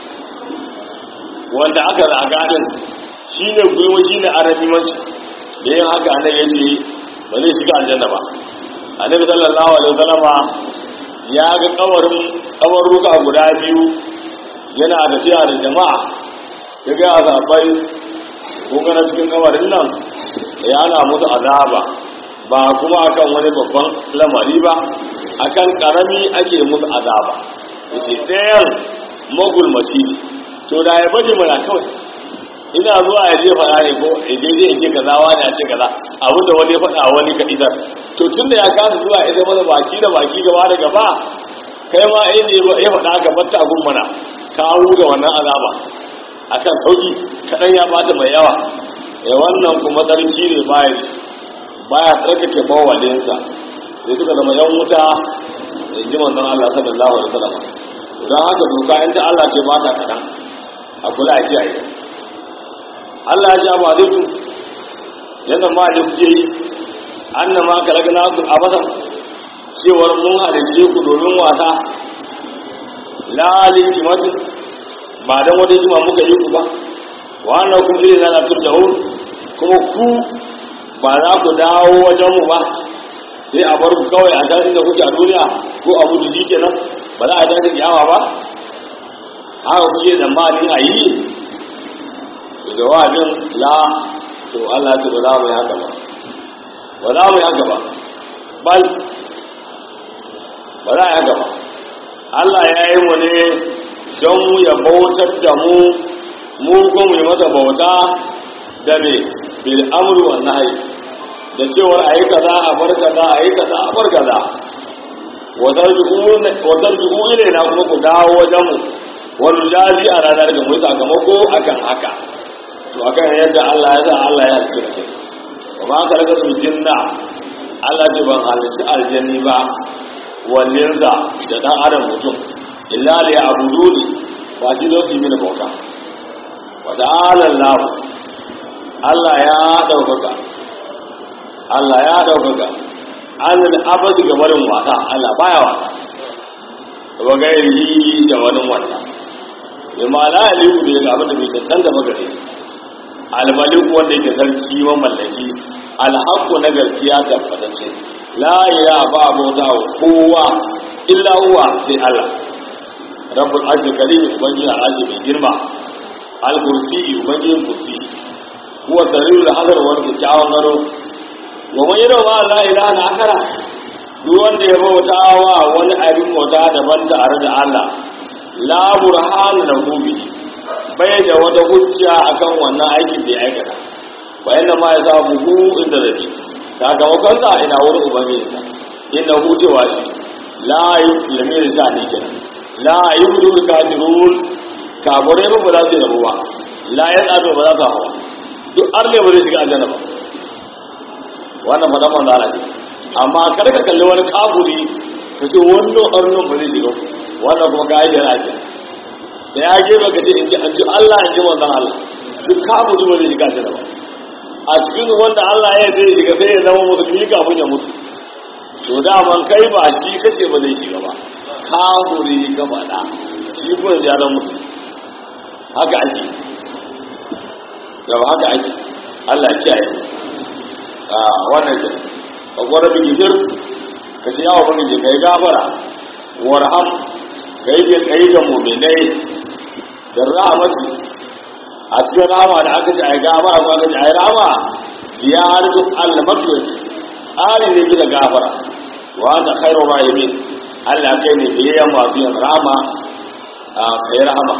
wanda aka zaga din shi ne gwiwa shi ne arabimanci da yin haka annabi ya ce ba zai shiga aljanna ba annabi sallallahu alaihi wasallama ya ga kawarin kawarruka guda biyu yana da tiya da jama'a ya ga azabai ko kana cikin kawarin nan ya ana musu azaba ba kuma akan wani babban lamari ba akan karami ake musu azaba yace ɗayan magulmaci ne to da ya bari mana kawai ina zuwa ya je faɗa ne ko ya je zai ce kaza wani ya ce kaza abin da wani ya faɗa wani ka idar to tun da ya kasa zuwa ya zama baki da baki gaba da gaba kai ma in ne ya faɗa ka batta abun mana ka da wannan azaba akan sauki kaɗan ya bata mai yawa ya wannan kuma tsarki ne bayan baya tsarkake mawalinsa da suka zama yan wuta in ji manzon Allah sallallahu alaihi wasallam don haka doka in ta Allah ce ba ta kaɗan a kula a kiyaye Allah ya ba zai tu yadda ma da kuke yi annan ma ka raga naku a basan cewar mun halice ku domin wasa lalin kimatin ba don wata jima muka yi ku ba wannan kun iri na turjahun kuma ku ba za ku dawo wajen mu ba sai a bar ku kawai a tashin da kuke a duniya ko a mutu shi kenan ba za a tashi kiyama ba haka kuke tsammanin a yi da jawabin la to Allah ce ba za mu yi haka ba ba za mu yi haka ba bal ba za a yi haka ba Allah ya yi mu ne don mu ya bautar da mu mu ko mu yi masa bauta da me bil amru wa nahyi da cewar ayi kaza a bar kaza ayi kaza a bar kaza wa tarji'u ilaina kuma ku dawo wajen mu wani jazi a ranar da mu sakamako akan haka to akan yadda Allah ya sa Allah ya halicci da kai wa ma ka raka su jinna Allah ce ban halicci aljanni ba wallin da da dan adam mutum illa li ya'buduni ba shi don su yi mini bauta wa ta'ala Allah Allah ya daukaka Allah ya daukaka an abadi ga barin wasa Allah baya wasa wa gairi da wani wasa bima la yaliku bi ga abin da bai cancanta ba gare shi almalik wanda yake sarki wa mallaki alhaqqu na gaskiya tabbatacce la ilaha ba bauta wa kowa illa huwa sai Allah rabbul arshil karim ubangi al'arshi mai girma al-kursi ubangi kursi huwa sarirul hadar wa kyakkyawan gado wa man yara ma la ilaha illa akara duk wanda ya bauta wa wani abin bauta daban tare da Allah la burhana lahu bihi bai da wata hujja akan wannan aikin da ya aikata wa inna ma ya zabu hu inda rabi sakamakon sa ina wurin ubangiji sa inna hu cewa shi la yuslimi da sha ne kenan la yudu kafirun kabure ba ba za su rabu ba la yasadu ba za su hawa duk arne ba zai shiga aljanna ba wannan fadan manzo Allah ne amma kar ka kalli wani kaburi ka ce wannan arnon ba zai shiga wannan kuma ga yana ce da ya gefe ka ce in ji an ji Allah in ji wannan Allah duk kamu ji wani shiga ta ba a cikin wanda Allah ya zai shiga sai ya zama musulmi kafin ya mutu to daman kai ba shi kace ba zai shiga ba kafuri ka faɗa shi kuma ya zama mutu haka ake yau haka ake Allah ya kiyaye a wannan ke a gwara bigijir ka ce yawa bane ka yi gafara warham ka yi jin kai ga muminai da rahamati a cikin rahama da aka ce a yi gafara ko aka ce a yi rahama ya harfi almatuwaci ari ne gina gafara wa ta khairu rahimin Allah kai ne biyayyen masu yin rahama a kai rahama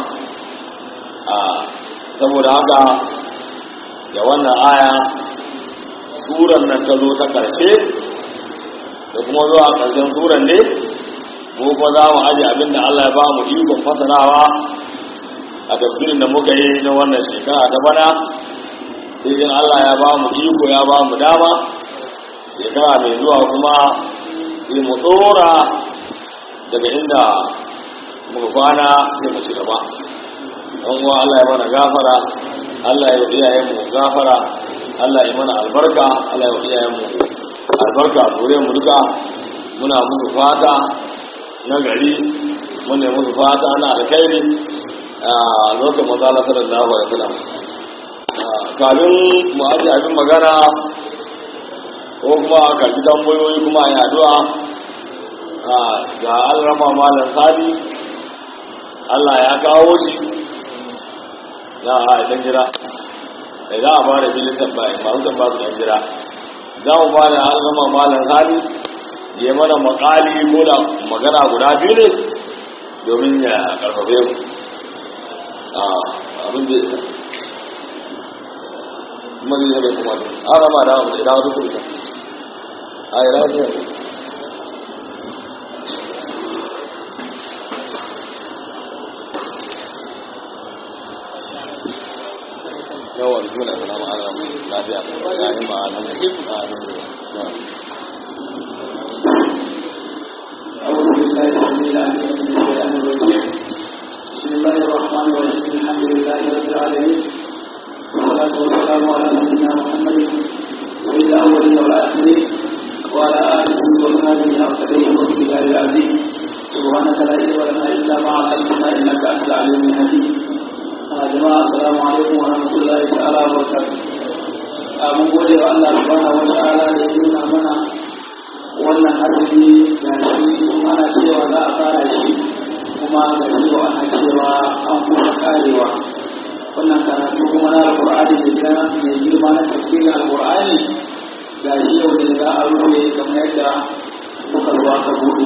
a saboda haka da wannan aya suran nan ta zo ta karshe da kuma zuwa karshen suran ne mu kuma za mu aje abin da Allah ya ba mu ikon fasarawa a tafsirin da muka yi na wannan shekara ta bana sai in Allah ya ba mu iko ya ba mu dama shekara mai zuwa kuma sai mu tsora daga inda muka kwana sai mu ci gaba don uwa Allah ya mana gafara Allah ya yi iyayen mu gafara Allah ya mana albarka Allah ya yi iyayen mu albarka dore mu duka muna musu fata na gari muna yi musu fata na alkhairi a lokacin manzo Allah sallallahu alaihi wasallam kafin mu aje abin magana ko kuma karbi tambayoyi kuma a addu'a ga alrama malam sadi Allah ya kawo shi za a ɗan jira da za a fara filin tambayi masu tambaya su ɗan jira za mu ba da alrama malam sadi ya mana makali ko da magana guda biyu ne domin ya karfafe mu abin da kuma zai zai kuma an rama da abu da idan wata kurta a yi lafiya yawan suna suna ma'ana lafiya ya yi ma'ana أعوذ بالله السميع العليم من الشيطان الرجيم بسم الله الرحمن الرحيم الحمد لله رب العالمين والصلاة والسلام على سيدنا محمد سيد الأولين والآخرين وعلى آله وصحبه أفضل والسلام العظيم سبحانك لا علم لنا إلا ما علمتنا إنك أنت العليم الحكيم يا جماعة السلام عليكم ورحمة الله تعالى وبركاته mun gode wa Allah subhanahu wa ta'ala da ya nuna mana wannan azumi ga shi ana cewa za a fara shi kuma ga shi ana cewa an kusa karewa wannan karatu kuma na alƙur'ani da gina mai girma na tafsirin alƙur'ani ga shi yau ne za a rufe kamar yadda muka ruwa ka buɗe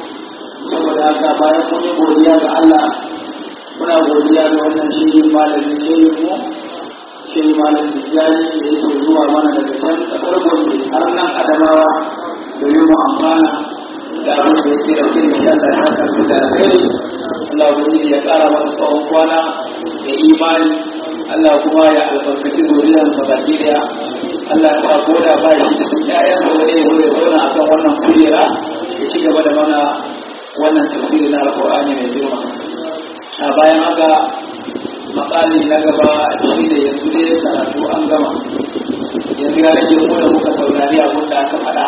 saboda haka bayan mun yi godiya ga Allah muna godiya ga wannan shirin malamin shirin mu shirin malamin tijjani da yake zuwa mana daga can ƙasar gombe har nan adamawa domin mu amfana da abin da yake da kuma da Allah ya karbi da alheri Allah ubangiji ya ƙara masa tsawon kwana da imani Allah kuma ya albarkaci zuriyar sa baki daya Allah ya sa ko da ba shi cikin ƴaƴan sa wani ya zo ya zauna akan wannan kujera ya ci gaba da mana wannan tafsiri na alƙur'ani mai girma a bayan haka makali na gaba shi ne yanzu dai karatu an gama yanzu ya rage mu da muka saurari abin da aka faɗa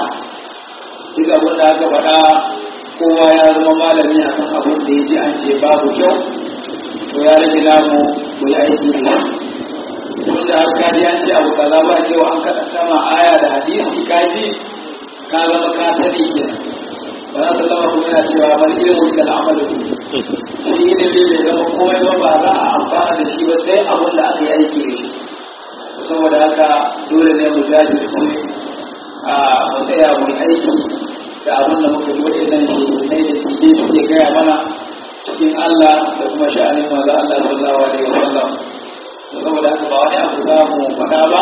duk abin da aka faɗa kowa ya zama malami a kan abin da ya ji an ce babu kyau to ya rage namu mu yi aiki da shi wanda har kaji an ce abu kaza ba kyau an kaɗa sama aya da hadisi kaji ka zama ka sani kenan ba za ta zama kuma yana cewa bal ilmu da al'amalu shi ilimi bai zama komai ba ba za a amfana da shi ba sai abin da aka yi aiki da shi saboda haka dole ne mu jajirce a mu tsaya mu yi aiki da abin da muka yi nan shi ne da tije suke gaya mana cikin Allah da kuma sha'anin maza Allah sallallahu alaihi wasallam saboda haka ba wani abu za mu faɗa ba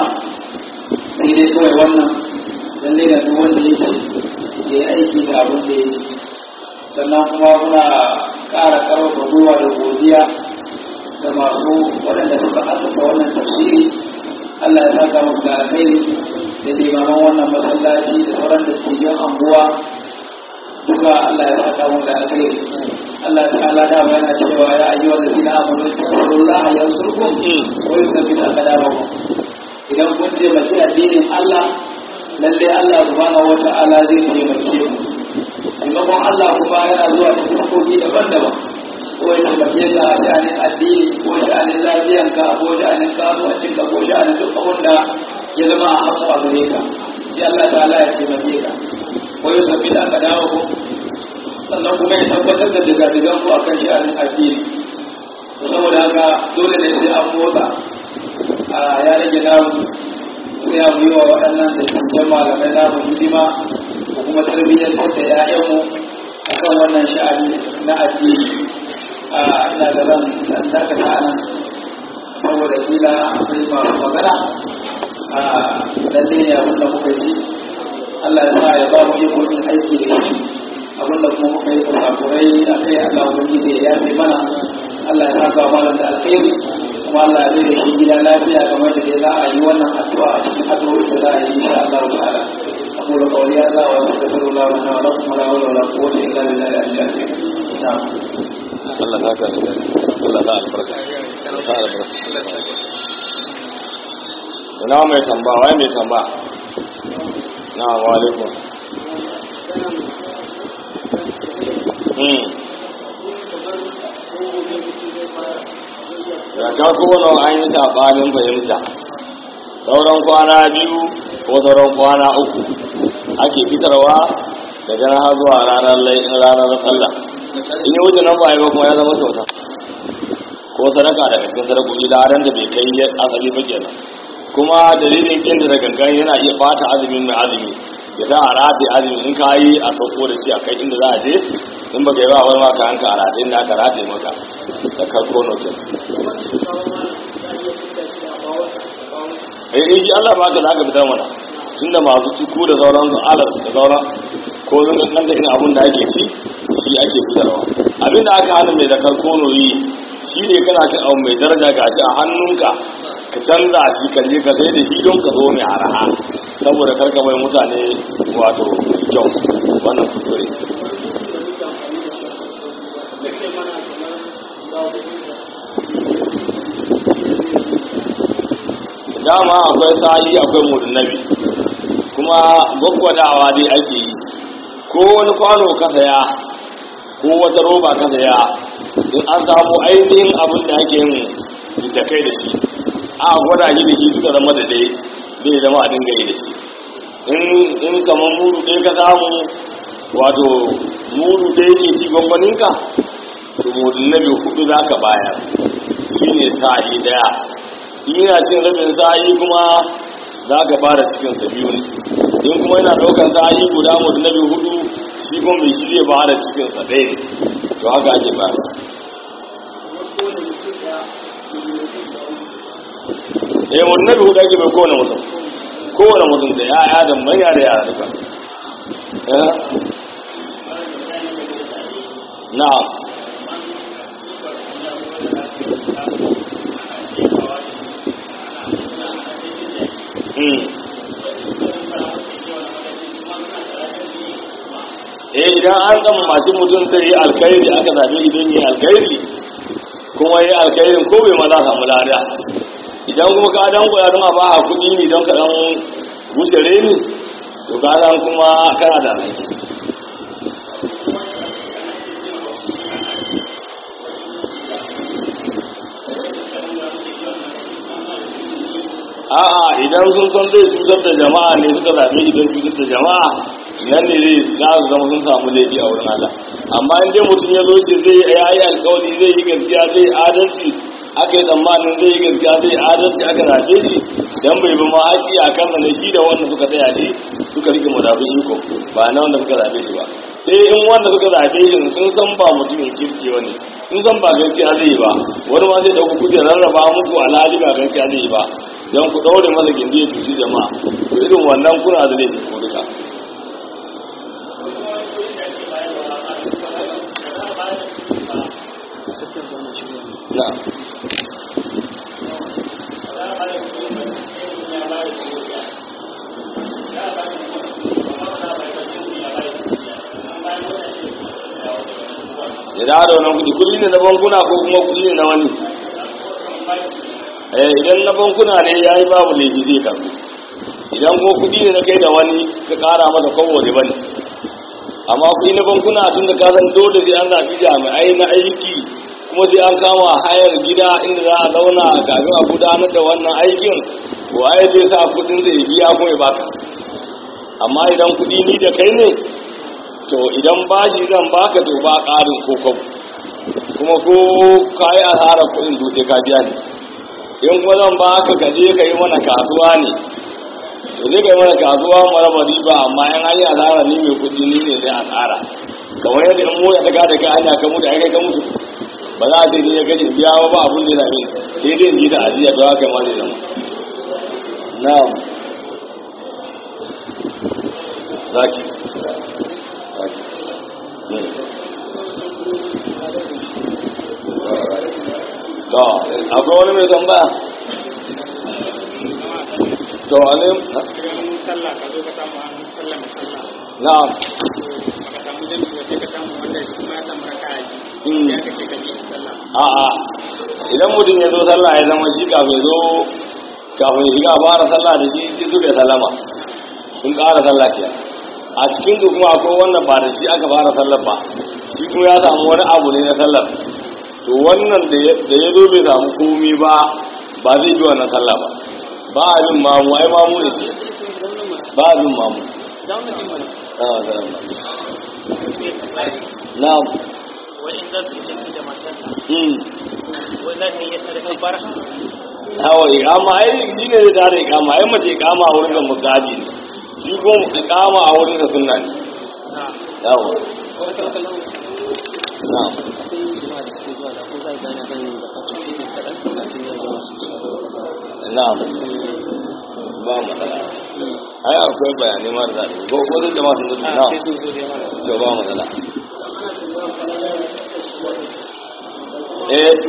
sai dai kawai wannan lallai da duk wanda ya ce ya yi aiki da abin da ya ci sannan kuma muna ƙara ƙarfafa gwiwa da godiya da masu waɗanda suka asasa wannan tafsiri Allah ya saka musu da alkhairi da limaman wannan masallaci da sauran da cikin anguwa duka Allah ya saka musu da alkhairi Allah ta'ala da yana cewa ya ayyuhal ladina amanu taqullaha yansurkum wa yuthabbit aqdamakum idan kun taimaki addinin Allah lalle Allah subhanahu wata'ala zai taimake ku taimakon Allah kuma yana zuwa da fuskoki daban-daban ko ya taimake ka a sha'anin addini ko sha'anin lafiyanka ko sha'anin kasuwancinka ko sha'anin duk abin da ya zama a hannu a gare ka sai Allah ta'ala ya taimake ka ko ya sabbi da aka dawo ku sannan kuma ya tabbatar da digadigan ku akan sha'anin addini to saboda haka dole ne sai an motsa a ya rage namu sai a yi wa waɗannan da cikin malamai namu hidima ko kuma tarbiyyar da ‘ya'yanmu a kan wannan sha'ani na addini a ina da ran dan dakata nan saboda kila akwai masu magana a lalle ne abin da muka ji Allah ya sa ya ba mu iko yin aiki da shi abin da kuma muka yi kurakurai a kai Allah ubangiji ya yafe mana Allah ya saka malam da alkhairi kuma Allah ya da shi gida lafiya kamar da za a yi wannan addu'a a cikin addu'o'i da za a yi insha Allah ta'ala أقول قولي هذا وأستغفر الله لنا ولكم ولا حول ولا قوة إلا بالله العلي العظيم نعم Allah za ka Allah za albarka. Allah albarka. ina mai tamba wai mai tamba na wa alaikum hmm ya ka kowane an yi saɓanin fahimta sauran kwana biyu ko sauran kwana uku ake fitarwa daga nan har zuwa ranar laifin ranar sallah in yi wuce nan ba a yi ba kuma ya zama kyauta ko sadaka daga cikin sadakoki da ran da bai kai asali ba kenan kuma dalilin kin da gangan yana iya bata azumin mai azumi ya ta harate azumi in ka yi a sauko da shi a kai inda za a je in baka yi ba wani maka hanka a rataye inda aka rataye maka da karko notin eh shi Allah ba ka za ka fitar mana tunda masu tuku da sauran su alas da sauran ko zan kan da ina abun da ake ci shi ake fitarwa abin da aka hana mai zakar kono yi shi ne kana cin abu mai daraja gashi a hannunka ka canza shi ka je ka sai da shi don ka zo mai araha saboda karka mai mutane wato kyau wannan kuskure dama akwai sa'i akwai mudunnabi kuma gwaggwadawa dai ake yi ko wani kwano ka saya ko wata roba ka saya in an samu ainihin abin da ake yin da kai da shi a gwada shi da shi suka zama da dai zai zama a dinga yi da shi in kamar mudu ɗaya ka samu wato mudu ɗaya ke ci gwangwaninka to mudunnabi hudu za ka bayar shi ne sa'i daya yana cin rabin sa'i kuma za ka fara cikin sa biyu ne in kuma yana ɗaukar sa'i guda mu na biyu hudu shi kuma mai shi zai fara cikin sa ɗaya to haka ake fara eh mu na biyu hudu ake bai kowane mutum kowane mutum da ya'ya da manya da yara duka na'am eh idan an gama masu mutum zai yi alkhairi aka zaɓe idan yi alkhairi kuma yi alkhairin ko bai ma za samu lada idan kuma ka dan koya don a ba a kuɗi ne don ka dan wuce reni to ka dan kuma kana da alhaki a'a idan sun san zai cutar da jama'a ne suka zaɓe idan cutar da jama'a nan ne zai za su zama sun samu laifi a wurin Allah amma in dai mutum ya zo ce zai ya yi alkawari zai yi gaskiya zai adalci aka yi tsammanin zai yi gaskiya zai adalci aka zaɓe shi dan bai bi ma haƙi a kan ne shi da wanda suka tsaya ne suka rike madafin iko ba na wanda suka zaɓe shi ba sai in wanda suka zaɓe shi sun san ba mutumin kirki wani sun san ba gaskiya zai yi ba wani ma zai ɗauki kuɗi rarraba muku alhali ba gaskiya zai yi ba don ku ɗaure masa gindi ya cuci jama'a to irin wannan kuna da laifi ko duka na ya dawo da wannan kudi kudi ne na bankuna ko kuma kudi ne na wani eh idan na bankuna ne ya yi babu laifi zai karbi idan ko kudi ne na kai da wani ka kara masa kowo da bane amma kudi na bankuna tun da kasan dole sai an zafi jami'ai na aiki kuma sai an kama hayar gida inda za a zauna kafin a gudanar da wannan aikin waye zai sa kudin zai biya kuma ya baka amma idan kudi ni da kai ne to idan bashi zan baka to ba ƙarin kokon kuma ko ka yi asarar kudin dutse ka biya ne in kuma zan baka ka je ka yi mana kasuwa ne to zai ka yi mana kasuwa maraba riba amma yan hanyar asara ni mai kudi ni ne zai asara kamar yadda in mota ta kada ka hanya ka mutu ai kai ka mutu ba za a ce ni ya gaji biya ba abun da ya sai dai ji da ajiya da haka ma zai zama na'am zaki to akwai wani mai tambaya to ne sallah ka zo ka samu an sallah mai sallah na'am ka samu jami ba sai ka samu wanda shi ma ya samu raka Mm. ya ka ce ka bi shi sallah a'a idan mutum ya zo sallah ya zama shi kafin zo kafin ya shiga a fara sallah da shi sai suka yi sallama sun ƙara sallah ke a cikin su kuma akwai wannan ba da shi aka fara sallar ba shi kuma ya samu wani abu ne na sallar to wannan da ya da ya zo bai samu komi ba ba zai ji wannan sallah ba ba a bin mamu ai mamu ne shi ba a bin mamu Ah, salam. na'am wa'in za su yi da matarsa hmm wai za ta yi sadaka bar hawa ikama ai shi ne zai tare ikama ai mace ikama a wurin da musabi ne shi ko ikama a wurin da sunna ne na yawa na'am na'am ba matsala ai akwai bayanai mara zaɗi ko ko zai jama'a sun zuci na'am sun zo da yawa to ba matsala eh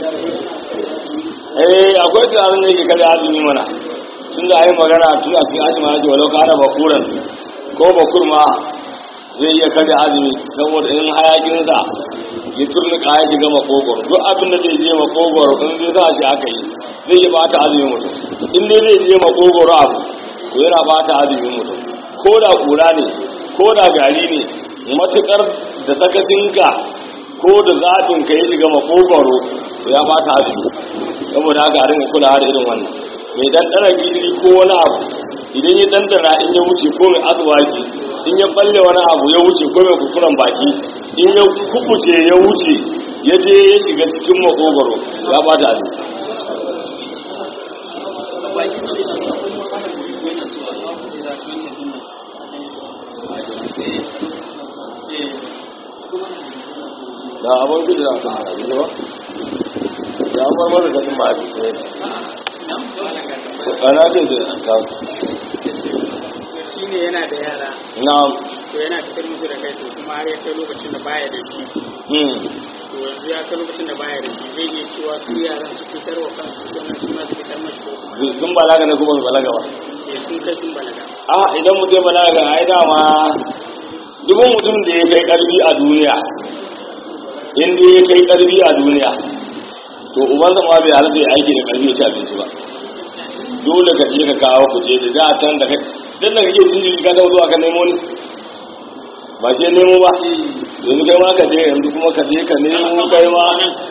eh akwai tunanin da yake kada azumi mana tun da ayi magana tun a cikin ashima yace walau kana bakuran ko bakur ma zai iya kada azumi saboda in hayakinsa ya turnuka ya shiga makogoro duk abin da zai je makogoro in zai sa shi aka yi zai iya bata azumin mutum in dai zai je makogoro abu to yana bata azumin mutum ko da kura ne ko da gari ne matukar da tsakasinka ko da zaɓin ka ya shiga makogoro to ya bata azumi saboda haka a rinka kula da irin wannan mai dandana gishiri ko wani abu idan ya dandana in ya wuce ko mai azuwaki in ya balle wani abu ya wuce ko mai kukuran baki in ya kukuce ya wuce ya je ya shiga cikin makogoro ya bata azumi da abin gudu da kan abin ba ya bar masa ganin ba a cikin ana ce ce ta shi ne yana da yara na to yana fitar musu da kai to kuma har ya kai lokacin da baya da shi hmm to yanzu ya kai lokacin da baya da shi zai iya cewa su yaran su fitar wa kansu sannan su ma su fitar mashi ko kuma sun balaga ne kuma su balaga ba eh, sun kai sun balaga a idan mutum ya balaga ai dama dubin mutum da ya kai karfi a duniya in dai ya kai karfi a duniya to ubansa ma bai halatta ya aiki da karfi ya ci abinci ba dole ka je ka kawo ku je da za a san da kai dan da kake cin jiki ka taɓa zuwa ka nemo ni ba shi ya nemo ba yanzu kai ma ka je yanzu kuma ka je ka nemo kai ma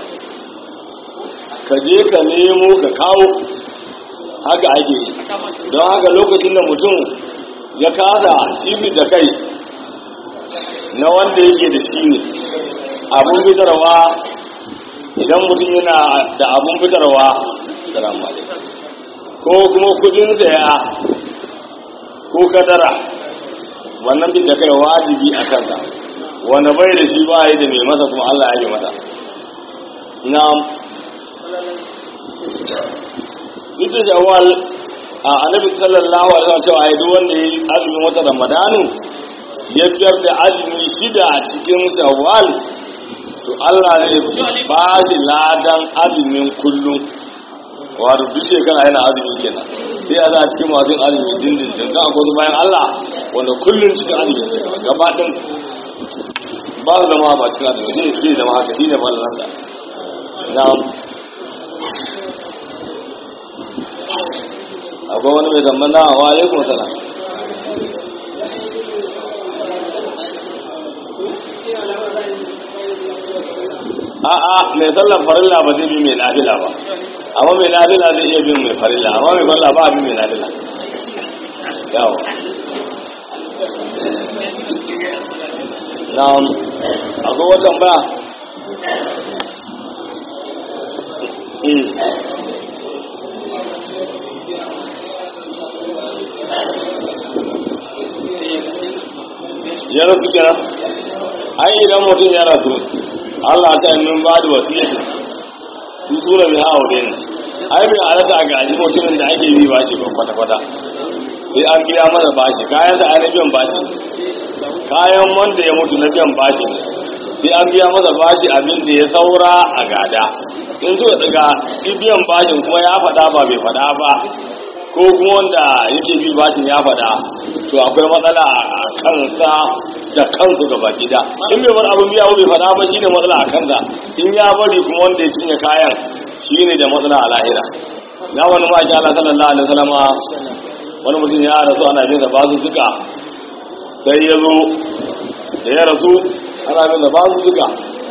ka je ka nemo ka kawo haka ake yi don haka lokacin da mutum ya kasa cibi da kai na wanda yake da shi ne abun fitarwa idan mutum yana da abun fitarwa salamu alaikum ko kuma kudin saya ko kadara wannan bin da kai wajibi a kansa wanda bai da shi ba yi da mai masa kuma Allah ya yi masa na ita jawal a annabi sallallahu alaihi wasallam cewa ai duk wanda yayi azumin wata ramadanu ya fiyar da azumi shida a cikin shawwal to Allah zai ba shi ladan azumin kullum wato duk shekara yana azumi kenan sai a za a cikin masu yin azumi dindindin za a kwazo bayan Allah wanda kullum cikin azumi shekara gaba ɗin ba su zama ba cikin azumi zai zai zama haka shi ne ba lalata na akwai wani mai zamba na wa alaikum salam a'a mai sallar farilla ba zai bi mai nafila ba amma mai nafila zai iya bin mai farilla amma mai farilla ba a bi mai nafila yawo na'am akwai watan ba Mm. ya rasu kira ai idan mutum ya rasu Allah ta yi min ba da wasiyya su tura bi hawa ne ai bai halatta a gaji mutumin da ake bi bashi ba kwata kwata sai an biya masa bashi kayan sa na biyan bashi kayan wanda ya mutu na biyan bashi ne sai an biya masa bashi abin da ya saura a gada in suka daga biyan bashin kuma ya faɗa ba bai faɗa ba ko kuma wanda yake bi bashin ya faɗa to akwai matsala a kansa da kansu gaba gida in bai bar abin biya bai faɗa ba shine matsala a kansa in ya bari kuma wanda ya cinye kayan shine da matsala a lahira na wani maki Allah sallallahu alaihi wasallama wani mutum ya rasu ana bin da basu suka sai ya zo da ya rasu ana bin da basu suka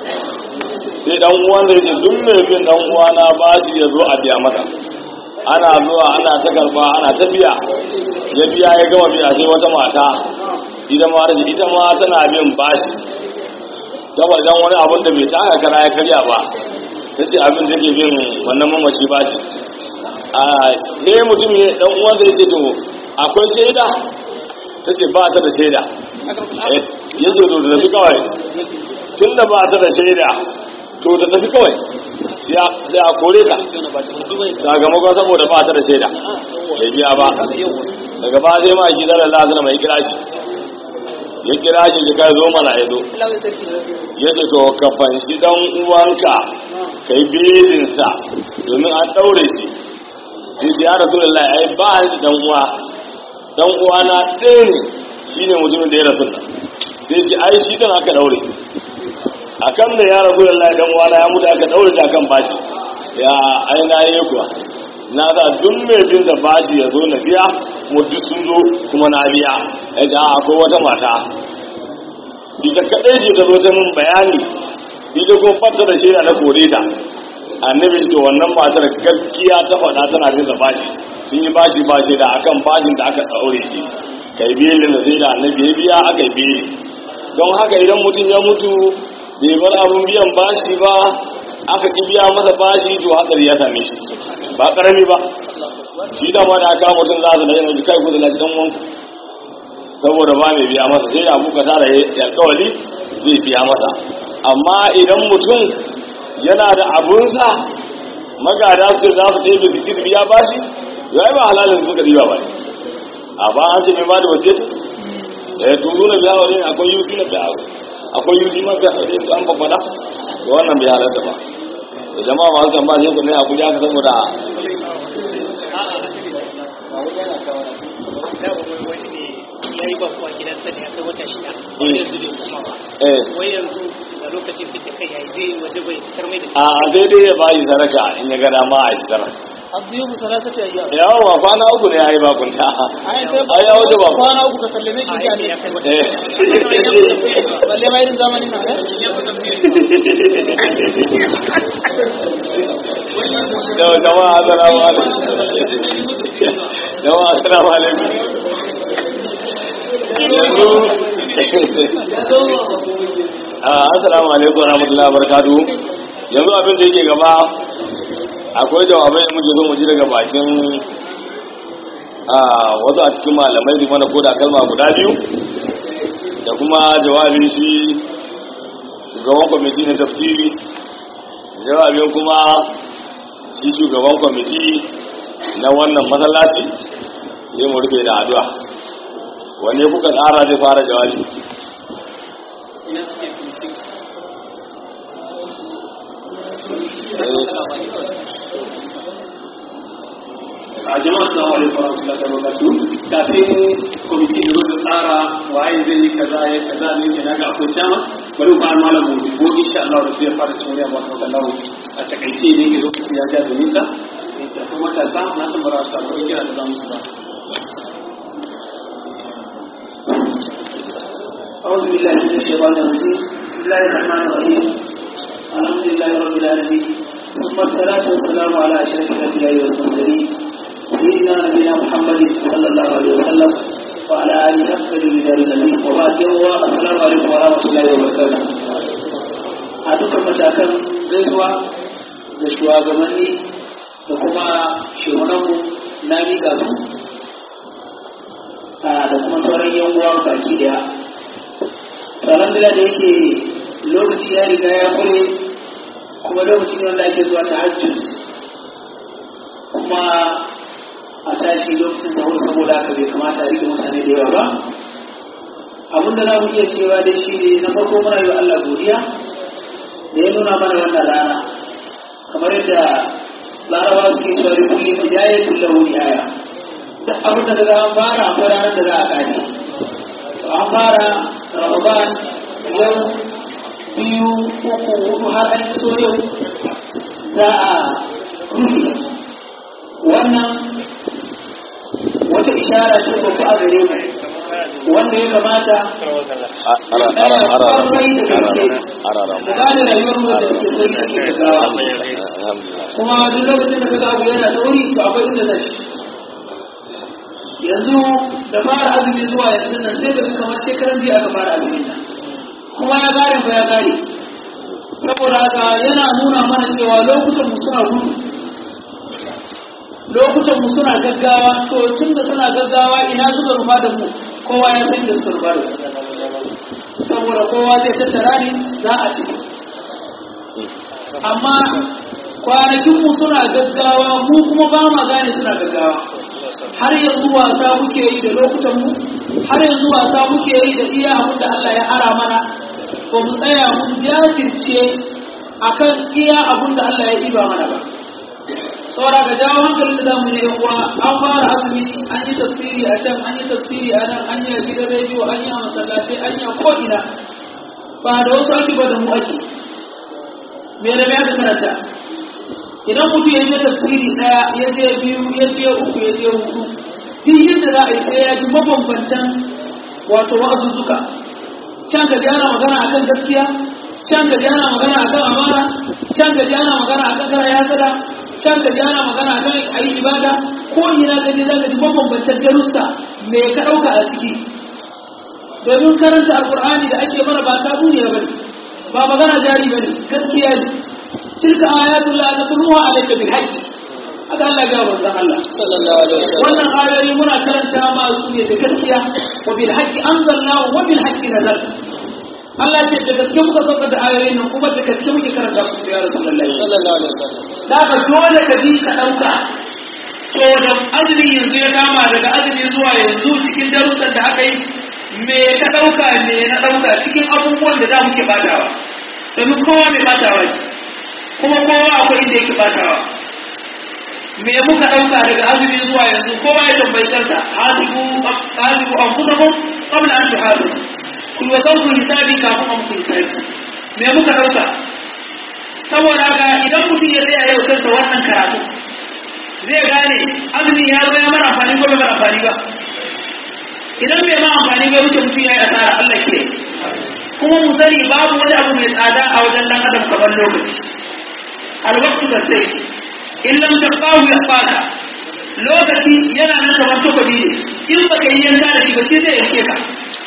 sai dan uwan zai ce duk mai bin dan uwa na bashi ya zo a biya mata ana zuwa ana ta karba ana ta biya ya biya ya gama biya sai wata mata ita ma da ita ma tana bin bashi saboda dan wani abun da bai taka kara ya karya ba ta ce abin da ke bin wannan mamaci bashi a ne mutum ne dan uwan zai ce to akwai shaida ta ce ba ta da shaida ya ce to da tafi kawai tun da ba ta da shaida to da tafi kawai sai a kore ta sakamakon saboda ba ta da shaida ya biya ba daga ba sai ma shi zara lazina mai kira shi ya kira shi ya kai zo mana ya zo ya ce to ka fanshi dan uwanka ka yi belinsa domin an ɗaure shi sai sai ya rasu da lai ai ba ni dan uwa dan uwa na ɗaya ne shi ne mutumin da ya rasu da sai ce ai shi dan aka ɗaure a kan da ya rasu da lai dan uwa na ya mutu aka ɗaure ta kan bashi ya ai na yi kuwa na sa duk mai bin da bashi ya zo na biya mu duk sun zo kuma na biya ya ce a akwai wata mata ita kaɗai ce ta zo ta min bayani ita kuma fata da shaida na kore ta annabi to wannan matar gaskiya ta faɗa tana bin da bashi sun yi bashi ba shaida akan bashin da aka ɗaure shi kai belin da sai da annabi ya biya aka yi beli don haka idan mutum ya mutu bai bar abun biyan bashi ba aka ki biya masa bashi to hatsari ya same shi ba karami ba shi da ma da aka mutum za su da yin kai ku da lashi dan wanku saboda ba mai biya masa sai da abuka tara ya alkawali zai biya masa amma idan mutum yana da abunsa magada su za su ɗaya su ki su biya bashi ya yi ba halalin suka riba ba ne a ba an ce mai ba da waje ta ya turu na biya wajen akwai yusi na biya akwai yusi ma biya wajen an babbada da wannan bai halarta ba da jama'a masu kan ba sai ku ne a kuja ka saboda ya yi bakuwa gidansa ne ya kai wata shida wani yanzu bai kuma ba eh wai yanzu da lokacin fita kai yayi zai waje bai fitar mai da a sai dai ya bayi sadaka in ya ga dama a yi sadaka abdiyu musalasati ayyam yawa kwana uku ne ya yi bakunta ai ai ya wuce bakun kwana uku ka sallame ki a da yake ya kai wata eh balle ma irin zamanin nan eh yau jama'a assalamu alaikum jama'a assalamu alaikum yanzu Ah, assalamu alaikum wa rahmatullahi wa barakatuhu yanzu abin da yake gaba akwai jawabai da muke zo mu ji daga bakin ah, wasu a cikin malamai su mana koda kalma guda biyu da kuma jawabin shi shugaban kwamiti na tafsiri jawabin kuma shi shugaban kwamiti na wannan masallaci sai mu rufe da addu'a wanne kuka tsara zai fara jawabi a jama'a assalamu alaikum warahmatullahi wabarakatuh kafin kwamiti da zo tsara waye zai yi kaza ya kaza ne ke naga akwai dama bari ba malam mu ko insha Allah da zai fara cewa ba ta Allah a takaice ne ke lokaci ya ja da nisa da kuma matasa na san bara su samu kira da zamu su ba أعوذ بالله من الشيطان الرجيم بسم الله الرحمن الرحيم الحمد لله رب العالمين ثم الصلاة والسلام على أشرف الأنبياء والمرسلين سيدنا نبينا محمد صلى الله عليه وسلم وعلى آله حق الرجال الذين وبعد يوم السلام عليكم ورحمة الله وبركاته a dukkan matakan gaisuwa da shugabanni da kuma shehunanmu na miƙa su da kuma sauran yan uwa baki daya tsaron da yake lokaci ya riga ya kure kuma lokaci ne wanda ake zuwa ta hajjus kuma a tashi lokacin sahur saboda haka bai kamata a rike mutane da yawa ba abin da za mu iya cewa dai shi ne na farko muna yi wa Allah godiya da ya nuna mana wannan rana kamar yadda larabawa suke cewa da kulli hidaya kullahu nihaya duk abin da daga an fara akwai ranar da za a kare to an fara ramadan yau biyu uku hudu har an fito yau za a rufe wannan wata ishara ce babba a gare mu wanda ya kamata ara ara ara ara da gane rayuwar mu da ke sai ake gaggawa alhamdulillah kuma duk lokacin da kaga abu yana sauri to akwai inda zai yanzu da fara azumi zuwa yanzu nan sai ka ga kamar shekaran biyu aka fara azumin nan kuma ya gare ba ya gare saboda haka yana nuna mana cewa lokutan mu suna gudu lokutan mu suna gaggawa to tun da suna gaggawa ina suka rufa da mu kowa ya san da suka rufa da mu saboda kowa zai tattara ne za a ci amma kwanakinmu suna gaggawa mu kuma ba ma gane suna gaggawa har yanzu wasa muke yi da lokutanmu har yanzu wasa muke yi da iya abin da Allah ya ara mana ba mu tsaya mun jajirce akan iya abin da Allah ya ɗiba mana ba saboda ga jawo hankalin da zamu yi kuwa an fara azumi an yi tafsiri a can an yi tafsiri a nan an yi a gidan rediyo an yi a masallatai an yi a ko'ina ba da wasu ake ba da mu ake me da me aka karanta idan mutum ya je tafsiri daya ya je biyu ya je uku ya je hudu duk yadda za a yi sai ya ji mabambantan wato wa'azuzzuka can ka ji ana magana akan gaskiya can ka ji ana magana akan amana can ka ji ana magana akan kara ya sada can ka ji ana magana akan ayi ibada ko ina ka je za ka ji mabambantan darussa me ka ɗauka a ciki domin karanta alkur'ani da ake mana ba ta duniya bane ba magana jari bane gaskiya ne tilka ayatul la natluha alayka bil haqqi haka Allah ya wa zan Allah sallallahu alaihi wasallam wannan ayoyi muna karanta ma su ne da gaskiya wa bil haqqi anzalnahu wa bil haqqi nazal Allah ce da gaske muka sauka da ayoyin nan kuma da gaske muke karanta su ya Rasulullahi sallallahu alaihi wasallam da ka dole ka bi ka dauka to da azumi yanzu ya kama daga azumi zuwa yanzu cikin darussan da aka yi me ka ɗauka me na ɗauka cikin abubuwan da za mu ke batawa domin kowa mai batawa ne kuma kowa akwai inda yake batawa me muka ɗauka daga azumi zuwa yanzu kowa ya tambayi kansa hasibu hasibu an kusa kun qabla an tuhadu ku wa zawku hisabi kafin an ku hisabi me muka ɗauka saboda haka idan mutum ya tsaya yau kansa wannan karatu zai gane azumi ya zo ya mara amfani ko bai mara amfani ba idan bai ma amfani bai wuce mutum ya yi asara Allah ke kuma mu sani babu wani abu mai tsada a wajen dan adam kamar lokaci alwaqtu da sai in lam taqahu yaqaka lokaci yana nan kamar takobi ne in baka yi yanka da shi ba shi zai yanke ka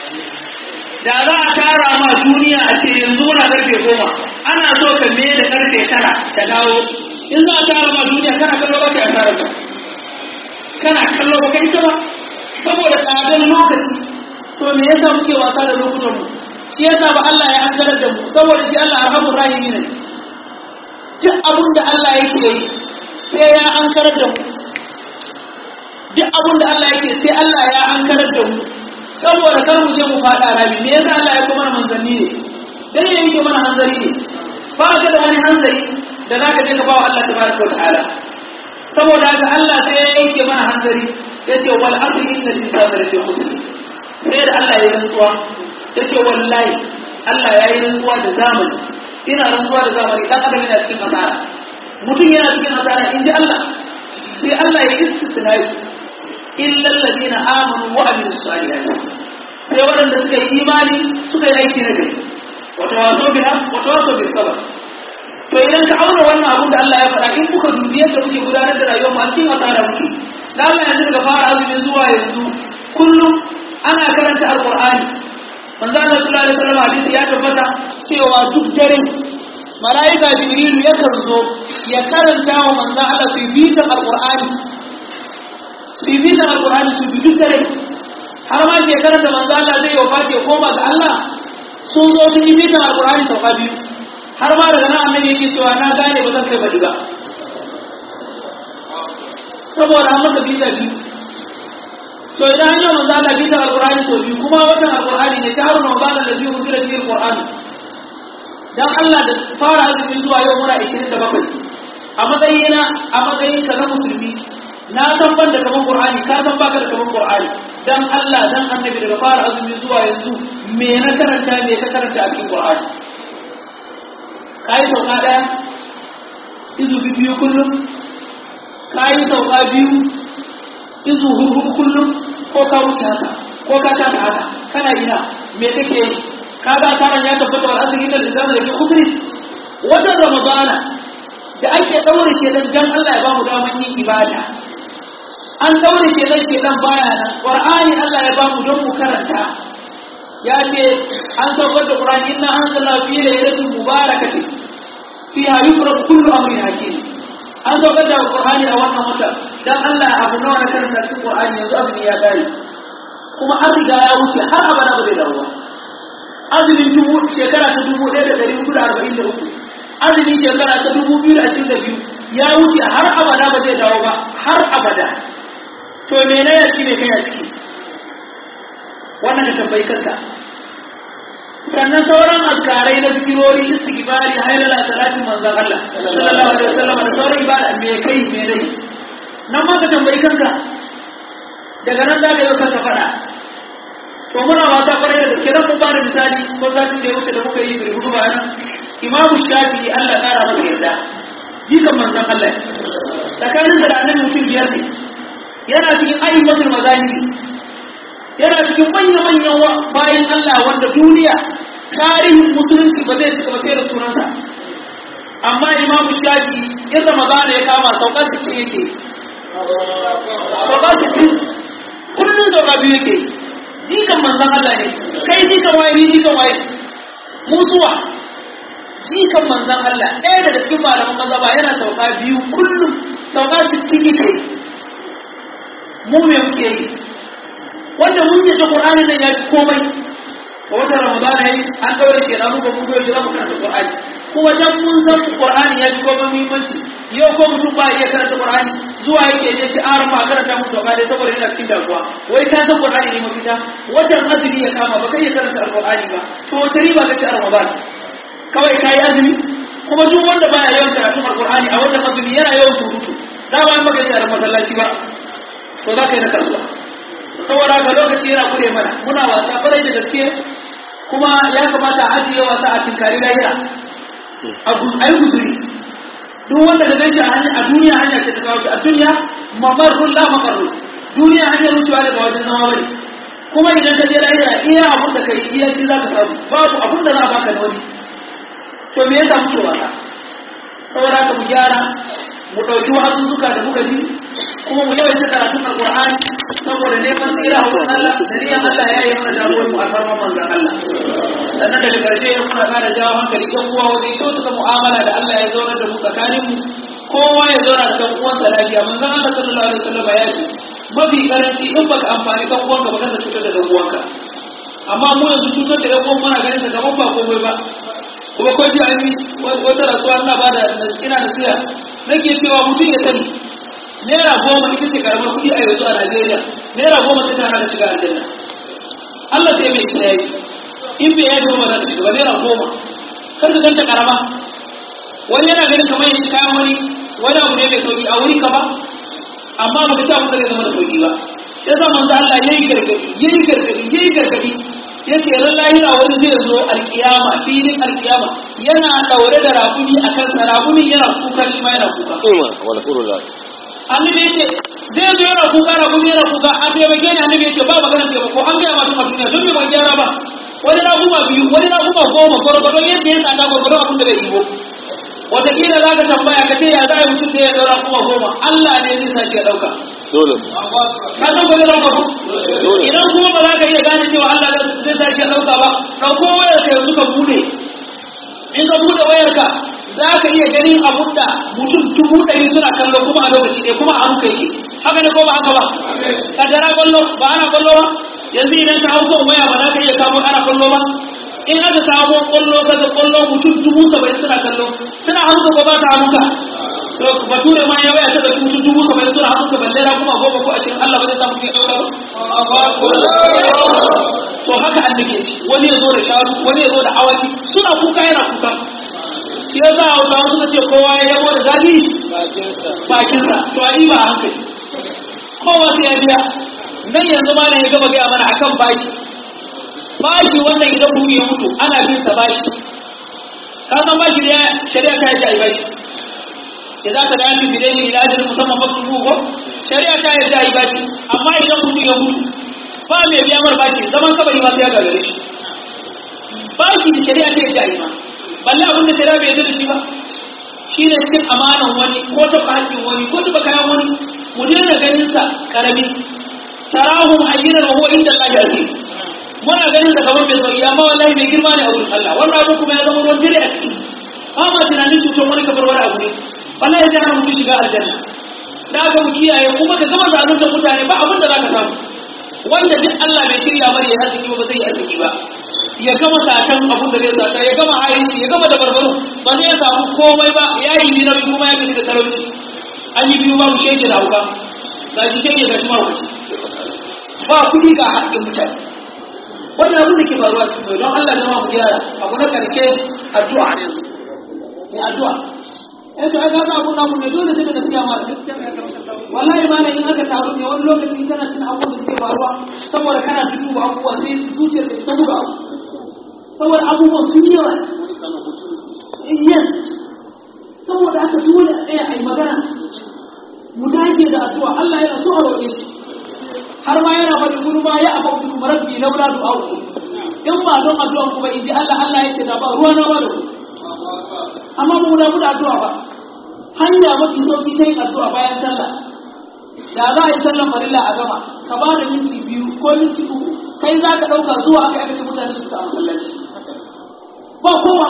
da za a tara ma duniya a ce yanzu muna karfe goma ana so ka me da karfe tara ta dawo in za a tara ma duniya kana kallo ba ka asara ta kana kallo ba kai ta ba saboda tsadar lokaci to me yasa muke wasa da lokutan mu shi yasa ba Allah ya hankalar da mu saboda shi Allah arhamur rahimi ne duk abin da Allah yake yi sai ya hankalar da mu duk abin da Allah yake sai Allah ya hankalar da mu saboda kar mu je mu fada rami me yasa Allah ya kuma mana manzanni ne dan ya yake mana hanzari ne ba ka da wani hanzari da zaka je ka ba wa Allah tabaraka wa ta'ala saboda haka Allah sai ya yanke mana hanzari yace wal asri innal insana lafi khusr sai da Allah ya rantsuwa yace wallahi Allah ya yi rantsuwa da zamani ina rantsuwa da zamani dan adam yana cikin asara mutum yana cikin asara inji Allah sai Allah ya istisna illa alladhina amanu wa amilus salihati sai waɗanda suka yi imani suka yi aiki na gari wata waso biha wata waso bis sabr to idan ka auna wannan abun da Allah ya faɗa in kuka dubi yadda muke gudanar da rayuwar mu a cikin asara muke da Allah yanzu daga fara azumi zuwa yanzu kullum ana karanta alqur'ani manzo Allah sallallahu alaihi wasallam hadisi ya tabbata cewa duk dare malaika jibril ya zo ya karanta wa manzo Allah su bi ta alqur'ani su bi ta alqur'ani su bi duk dare har ma ke karanta manzo Allah zai yi fati koma ga Allah sun zo sun yi bitan alqur'ani sauka biyu har ma daga nan annabi yake cewa na gane ba zan kai bari ba saboda an masa bita biyu to idan an yi manzo Allah bita alqur'ani to biyu kuma wannan alqur'ani ne shahru ramadan alladhi unzila fihi alqur'an dan Allah da fara azumi zuwa yau muna 27 a matsayina a matsayin ka na musulmi na san ban da kaman qur'ani ka san baka da kaman qur'ani dan Allah dan annabi daga fara azumi zuwa yanzu me na karanta me ka karanta a cikin qur'ani kai sauka daya izu biyu kullum ka yi sauka biyu izu hurhu kullum ko ka wuce haka ko ka kasa haka kana ina me kake yi ka ga asaran ya tabbata wal azri da zamu da ke kusuri wannan ramadana da ake daure shedan dan Allah ya ba mu daman yin ibada an daure shedan shedan baya nan qur'ani Allah ya ba mu don mu karanta ya ce an saukar da qur'ani inna anzalna fi laylatin mubarakatin fiha yufraq kullu amrin hakim an saukar da qur'ani a wannan wata dan Allah abu nawa na karanta cikin qur'ani yanzu abu ya gari kuma an riga ya wuce har abada ba zai dawo ba azumin dubu shekara ta dubu ɗaya da ɗari hudu da arba'in da uku azumin shekara ta dubu biyu da ashirin da biyu ya wuce har abada ba zai dawo ba har abada to me na ya ne kai a ciki wannan ka tambayi kanka sannan sauran azkarai na zikirori istighfari haylala salatin manzon Allah sallallahu alaihi wasallam da sauran ibada me kai me dai nan ma ka tambayi kanka daga nan za ka yi kanka fada to muna wata kwarai da gaske ran mun ba da misali ko zatin da ya wuce da muka yi bai hudu ba nan imamu shafi'i Allah kara masa yarda jikan manzon Allah tsakanin da annabi mutum biyar ne yana cikin ayyukan mazahiri yana cikin manya-manyan bayan Allah wanda duniya tarihin musulunci ba zai cika ba sai da sunansa amma imamu shafi in ramadana ya kama saukar su ce yake saukar su ce kullum sauka biyu yake jikan manzan Allah ne kai jikan waye ni jikan waye musuwa jikan manzan Allah ɗaya daga cikin malaman maza ba yana sauka biyu kullum sauka su ciki ke mu me muke yi wanda mun yi ta Qur'ani nan ya fi komai a watan Ramadan yayi an daure ke da muka mun goyi mu karanta Qur'ani kuma dan mun san Qur'ani ya fi komai muhimmanci yau ko mutum ba iya karanta Qur'ani zuwa yake je ci aran ma karanta musu ba dai saboda yana cikin damuwa wai ka san Qur'ani ne mafita watan azumi ya kama ba kai ya karanta Qur'ani ba to wace riba kace a Ramadan kawai kai azumi kuma duk wanda baya yawan karatun Qur'ani a wannan azumi yana yawan surutu da ba maka yi a masallaci ba to za ka yi na kasuwa saboda ga lokaci yana kure mana muna wasa kwarai da gaske kuma ya kamata a ajiye wasa a cinkari lahira abu ai guduri duk wanda da gaji a duniya hanya ce ta kawo a duniya mamarrun la makarru duniya hanyar wucewa daga wajen zama bane kuma idan ka je lahira iya abun da kai iya shi za ka samu babu abun da za a baka na wani to me ya samu cewa ka saboda haka mu gyara mu ɗauki wa'azuzzuka da muka ji kuma mu yawaita karatun alqur'ani saboda neman tsira a wurin Allah da niyan Allah ya yi mana damuwar mu a farman manzon Allah sannan daga ƙarshe muna ƙara jawo hankali ɗan uwa wajen kyautata mu'amala da Allah ya zaunar da mu tsakanin mu kowa ya zauna da ɗan uwansa lafiya manzon Allah sallallahu alaihi wasallam ya ce mafi karanci in baka amfani ɗan uwanka ba kada cutar da ɗan uwanka amma mu yanzu cutar da ɗan uwan muna ganin sa kamar ba komai ba kuma ko ji an yi wata rasuwa ina ba da ina da siya nake cewa mutum ya sani naira goma ita ce karamar kuɗi a yanzu a Najeriya naira goma ta tana da shiga aljanna Allah sai mai tsaye in bai yaji ba za ta shiga ba naira goma kar ka ganta karama wani yana ganin kamar ya ci kayan wani wani abu ne mai sauki a wuri ka ba amma ba ka ci abin da zai zama da sauki ba sai sa manzo Allah yayi gargadi yayi gargadi yayi gargadi yace ran lahira wani zai zo alkiyama filin alkiyama yana daure da rakumi akan sa rakumin yana kuka shi ma yana kuka Uma, wala kurula. annabi yace zai zo yana kuka rakumi yana kuka a taimake ni annabi yace ba magana taimako an gaya ma tun a duniya don me ban gyara ba wani rakuma biyu wani rakuma goma gwargwadon yadda ya tsada gwargwadon abin da bai yi ba wataƙila za ka tambaya ka ce ya za a yi mutum da ya ɗaura kuma goma Allah ne zai sake ya ɗauka Dole. ka san ko zai ɗauka ko idan kuma ba za ka iya gane cewa Allah zai sake ya ɗauka ba ɗauko wayar ka yanzu ka bude in ka bude wayar ka za ka iya ganin abun da mutum dubu ɗari suna kallo kuma a lokaci ɗaya kuma a hanka yake haka ne ko ba haka ba kaddara kwallo ba ana kwallo ba yanzu idan ka hau kan waya ba za ka iya kamo ana kwallo ba in aka samu kwallo kaga kwallo mutum dubu saba'in suna kallo suna hanka ko ba ta hanka to bature ma ya waya ta da mutum dubu saba'in suna hanka balle na kuma goma ko ashirin Allah ba zai samu ke ɗauka ba to haka annabi ya ce wani ya zo da shanu wani ya zo da awaki suna kuka yana kuka shi ya za a wuta wasu ka ce kowa ya yabo da zafi bakinsa to a yi ba a hankali kowa sai ya biya nan yanzu ma ne ya gaba gaya mana akan baki bashi wannan idan mutum ya mutu ana bin sa bashi ka san bashi ne shari'a ta yi ai bashi da za ka dace bi dai ila da musamman ba ku ko shari'a ta yarda yi bashi amma idan mutum ya mutu ba mai biya mar baki zaman kabari ma sai ya gagare shi baki da shari'a ta yarda yi ma balle abin da shari'a bai yarda da shi ba shi ne cin amanan wani ko taɓa haƙƙin wani ko taɓa kayan wani mu daina ganin sa karami tarahum hayyinan wa huwa inda Allah azim muna ganin sa kamar bai sauki amma wallahi mai girma ne a wurin Allah wannan abu kuma ya zama ruwan dare a ciki ba ma tunanin cutar wani kamar wani abu ne wallahi zai hana mutum shiga aljanna da aka mu kiyaye kuma ka gama zalunta mutane ba abin da za ka samu wanda duk Allah bai shirya mari ya arziki ba zai yi arziki ba ya gama satan abin da zai sata ya gama haici ya gama da barbaro ba zai samu komai ba ya yi biyu nauyi kuma ya tafi da talauci an yi biyu babu shege da hauka ga shi shege ga shi mahaukaci ba kuɗi ga haƙƙin mutane wannan abin da ke faruwa cikin don Allah zama mu gyara abu na ƙarshe addu'a ne su ne addu'a eh to aka ga abun namu ne dole sai da nasiya ma wallahi ma in aka taru ne wani lokaci kana cin abubuwan da suke faruwa saboda kana duba abubuwa sai zuciyar ka ta buga saboda abubuwan sun yi yawa yes saboda aka dole a tsaya a yi magana mu dage da addu'a Allah yana so a roƙe shi har ma yana faɗi gudu ba ya abu kuma rabbi laula du'a in ba don addu'a kuma in ji Allah Allah ya ce da ba ruwa na ba da ku amma mu da mu da addu'a ba hanya mafi sauki ta yin addu'a bayan sallah da za a yi sallan farilla a gama ka ba da minti biyu ko minti uku kai za ka ɗauka zuwa aka aka ce mutane su ta masallaci ba kowa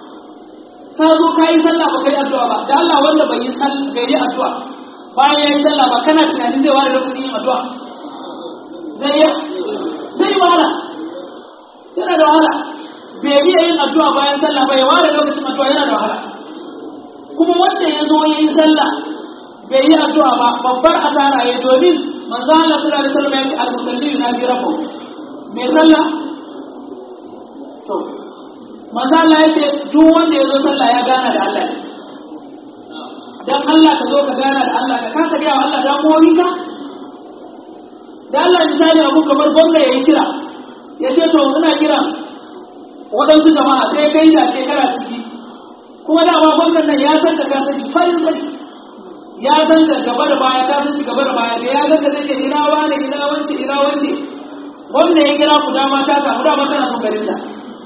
ka zo ka yi sallah ba kai addu'a ba da Allah wanda bai yi sallah bai yi addu'a bayan ya yi sallah ba kana tunanin zai ware lokacin yin addu'a zai yi zai wahala yana da wahala bai iya yin addu'a bayan sallah ba ya ware lokacin addu'a yana da wahala kuma wanda ya zo ya yi sallah bai yi addu'a ba babbar asara ya domin manzo Allah sallallahu alaihi wasallam ya ce al-musalli yunaji rabbahu mai sallah to manzo Allah ya ce duk wanda ya zo sallah ya gana da Allah ne dan Allah ka zo ka gana da Allah ka kasa ga Allah da ka da Allah misali abu kamar gwamna ya yi kira ya ce to ina kira waɗansu jama'a sai kai da shekara ciki kuma dama gwamnan nan ya san da ka sani farin sani ya san da gaba da baya ka san gaba da baya da ya ga da zai ina wane ina wance ina wance gwamna ya kira ku dama ta samu dama tana son garin da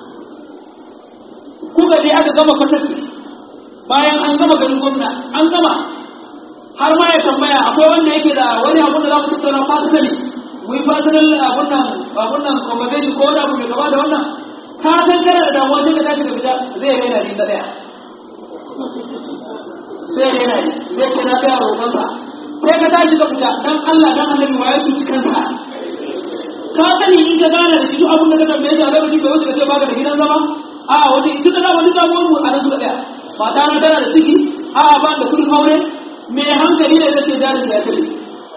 kuka je aka gama fataki bayan an gama garin gwamna an gama har ma ya tambaya akwai wanda yake da wani abun da za mu tattauna fasinali mu yi fasinal abun nan abun nan conversation ko wani abu mai gaba da wannan ka san kana da damuwa sai ka tashi ka fita zai raina ni da daya zai raina ni zai ce na gaya roƙonsa sai ka tashi ka fita dan Allah dan annabi wa ya tuci kansa ka sani in ka gane da duk abun da ka tambaye shi a lokacin da wuce ka ce baka da gidan zama a wata ita da wani damuwar mu a nan suka tsaya mata na tana da ciki a ba da kudin aure mai hankali ne zai jarin da ya kare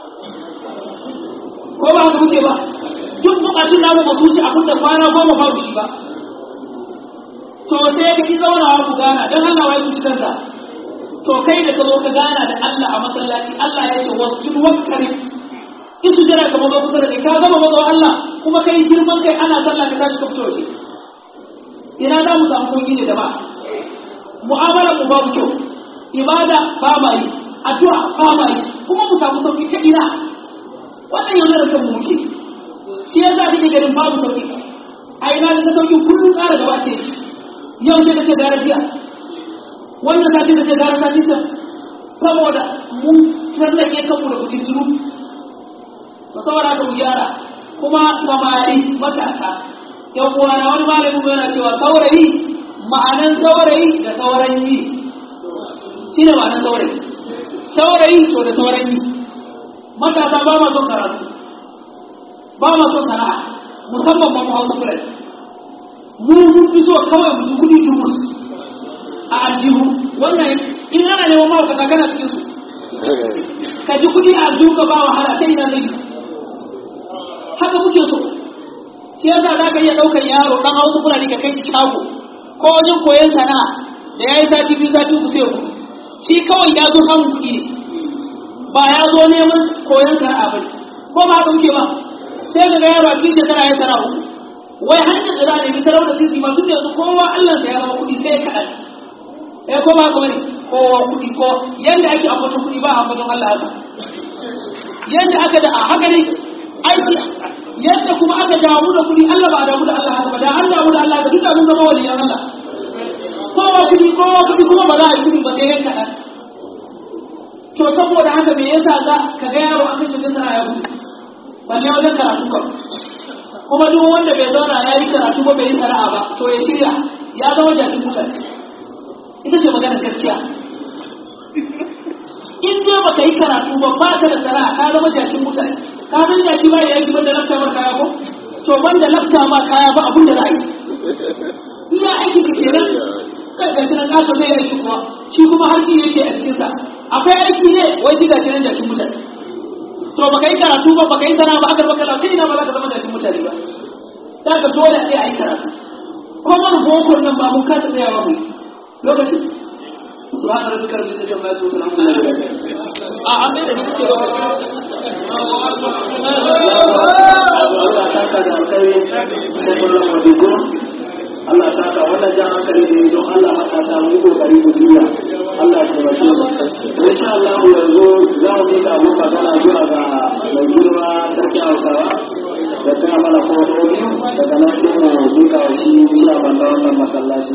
ko ba haka muke ba duk bukatun namu ba su ci abin da kwana goma ba shi ba to sai ka ki zauna ku gana dan Allah wai ku kansa to kai da ka zo ka gana da Allah a masallaci Allah ya ce wasu duk wakari in su jira kamar ba kusa da kai ka gama mazo Allah kuma kai girman kai ana sallah ka tashi ka fito waje ina za mu samu sauki ne da ba mu'amala mu babu kyau ibada ba ma yi addu'a ba ma yi kuma mu samu sauki ta ina wannan yana da kan muke shi yasa kake ganin babu sauki a ina da sauki kullum tsara gaba ce yau sai kace gara jiya wannan sati kace gara sati can saboda mun tsallake kanmu da kuɗin zuru to saboda ka mu gyara kuma samari matasa yan uwana wani malamin yana cewa saurayi ma'anan saurayi da sauran yi shi ne ma'anan saurayi saurayi to da sauran yi matasa ba ma son karatu ba ma son sana'a musamman ba mu hausa fulani mu mun fi so kawai mu kudi dumus a aljihu wannan in ana neman mawakata kana cikin su ka ji kudi a aljihu ka ba wahala sai ina zai haka kuke so shi yasa za ka iya ɗaukar yaro ɗan hausa fulani ka kai shago ko wajen koyon sana'a da ya yi sati biyu sati uku sai ku shi kawai ya zo samun kuɗi ne ba ya zo neman koyon sana'a ba ko ba haka muke ba sai ka ga yaro a cikin shekara ya sana'a uku wai hanyar da za a nemi tarar da sisi ma tun da yanzu kowa Allah sa ya zama kuɗi sai ya kaɗan eh ko ba haka bane kowa kuɗi ko yadda ake ambaton kuɗi ba ambaton Allah haka yadda aka da a haka ne aiki yadda kuma aka damu da kuɗi Allah ba damu da Allah haka ba da an damu da Allah da duka mun zama waliyan Allah kowa kuɗi kowa kuɗi kuma ba za a yi kuɗi ba sai yanka ɗan to saboda haka me yasa za ka ga yaro an kashe ta sana ya gudu balle wajen karatu kan kuma duk wanda bai zauna ya yi karatu ba bai yi sana'a ba to ya shirya ya zama jakin mutane ita ce magana gaskiya in dai baka yi karatu ba ba ka da sana'a ka zama jakin mutane ka san jaki ba ya yi banda lafta mar kaya ko to banda lafta ma kaya ba abun da za a yi iya aiki ka kenan kai gashi nan kasa zai yi shi kuma shi kuma harki yake a cikinsa akwai aiki ne wai shi gashi nan jakin mutane to baka yi karatu ba baka yi sana'a ba aka baka lafiya ina ba za ka zama jakin mutane ba za ka dole sai a yi karatu ko mana bokon nan ba mun kasa tsayawa mu yi lokaci سبحان ربك رب العزة عما يصفون الحمد لله اه عندنا نكتب Allah saka da alkhairi sai kullum mu dubo Allah saka wannan jan hankali ne don Allah mata ta mu kokari mu duya Allah ya tabbata mu insha Allah yanzu za mu yi abu magana zuwa ga mai girma sarki Hausawa da ta mana ko biyu daga nan sai mu duka shi ciya banda wannan masallaci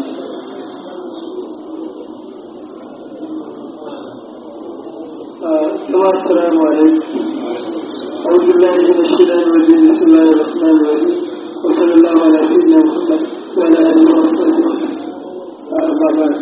جماعة السلام عليكم أعوذ بالله من الشيطان الرجيم بسم الله الرحمن الرحيم وصلى الله على سيدنا محمد وعلى آله وصحبه أما بعد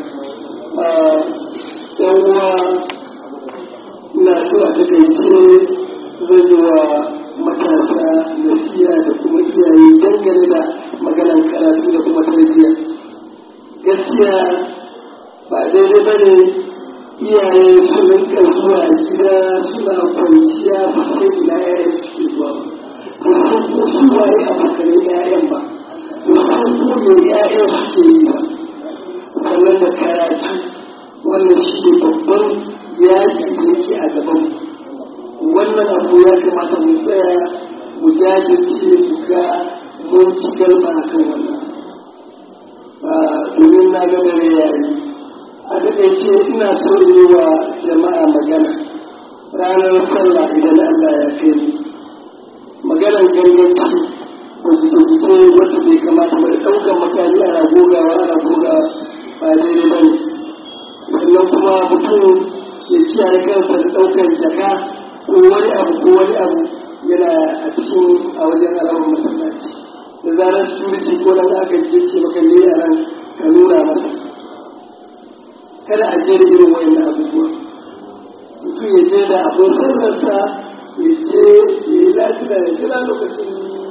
يوم ina so a takaice zan yi wa matasa nasiya da kuma iyaye dangane da maganar karatu da kuma tarbiyya gaskiya ba daidai ba ne iyaye su rinka zuwa gida suna kwanciya ba sai ina yayan suke zuwa ba ba san ko su waye abokanai yayan ba ba san ko me yayan suke yi ba sannan da karatu wannan shi ne babban yaƙi da yake a gaban wannan abu ya kamata mu tsaya mu jajirce mu ga mun ci galba a kan wannan domin na ga dare yayi a takaice ina so in yi wa jama'a magana ranar sallah idan Allah ya kai ni maganar ganganci da bice wanda bai kamata ba da ɗaukar makami ana gogawa ana gogawa ba daidai ba ne sannan kuma mutum ya kiyaye kansa da ɗaukar jaka ko wani abu ko wani abu yana a cikin a wajen al'awar masallaci da zarar suriti ko nan aka je ce maka ne a nan ka nuna masa kada a je da irin wayannan abubuwa mutum ya je da abin sallarsa ya je ya yi lafiya ya jira lokacin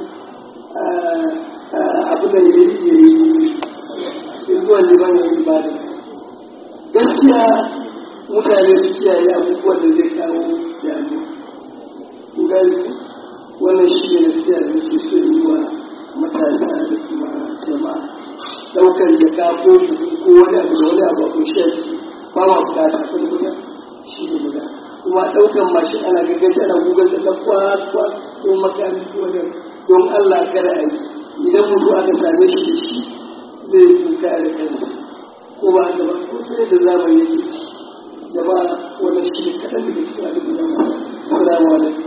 abu da ya yi ya yi zuwa liman ya yi ibada gaskiya mutane su kiyaye abubuwan da zai kawo damuwa ku gani wannan shi ne gaskiya da nake so yi wa matasa da kuma jama'a daukar jaka ko buhu ko wani abu da wani abu a kunshi a ciki ba ma bukata kan guda shi ne guda kuma daukan mashin ana gaggaci ana gugar da ta kwakwa ko makami ko wani don Allah kada a yi idan mutu aka same shi da shi zai kuka da kansa ko ba haka ba ko sai da zamani yake jama'a wannan shi ne kaɗan daga cikin abin da zama assalamu alaikum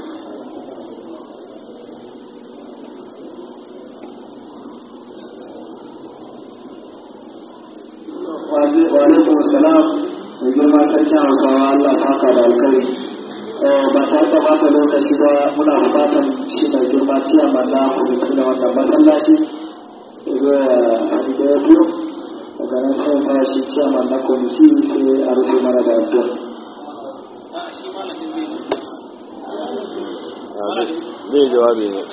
Wa'alaikun salam mai girma sarkin hausawa Allah saka da alkari. Ba ta da bata lokaci ba muna bukatan shi mai girma ciya manna kwamiti da wannan masallaci. Zo ya haɗu da ya biyu. Daga nan sai ta shi ciya manna kwamiti sai a rufe mana da addu'a. zai jawabi ne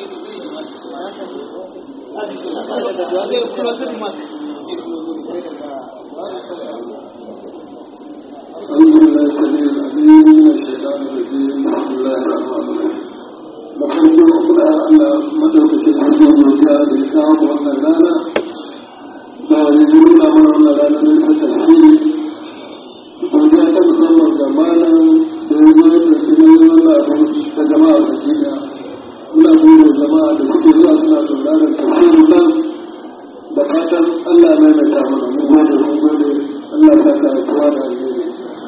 أعوذ بالله السميع العليم من الشيطان الرجيم بسم الله الرحمن الرحيم da farko kuma Allah madaukakin hanyar godiya da ya kawo wannan rana da ya ji nuna mana wannan rana ne ta tafsiri godiya ta musamman ga malam da ya zo da su ne wannan abu ta jama'a da duniya muna gode jama'a da suke zuwa suna sauraron tafsirin nan da fatan Allah mai mai ta mana mun gode mun gode Allah ta ka kowa da alheri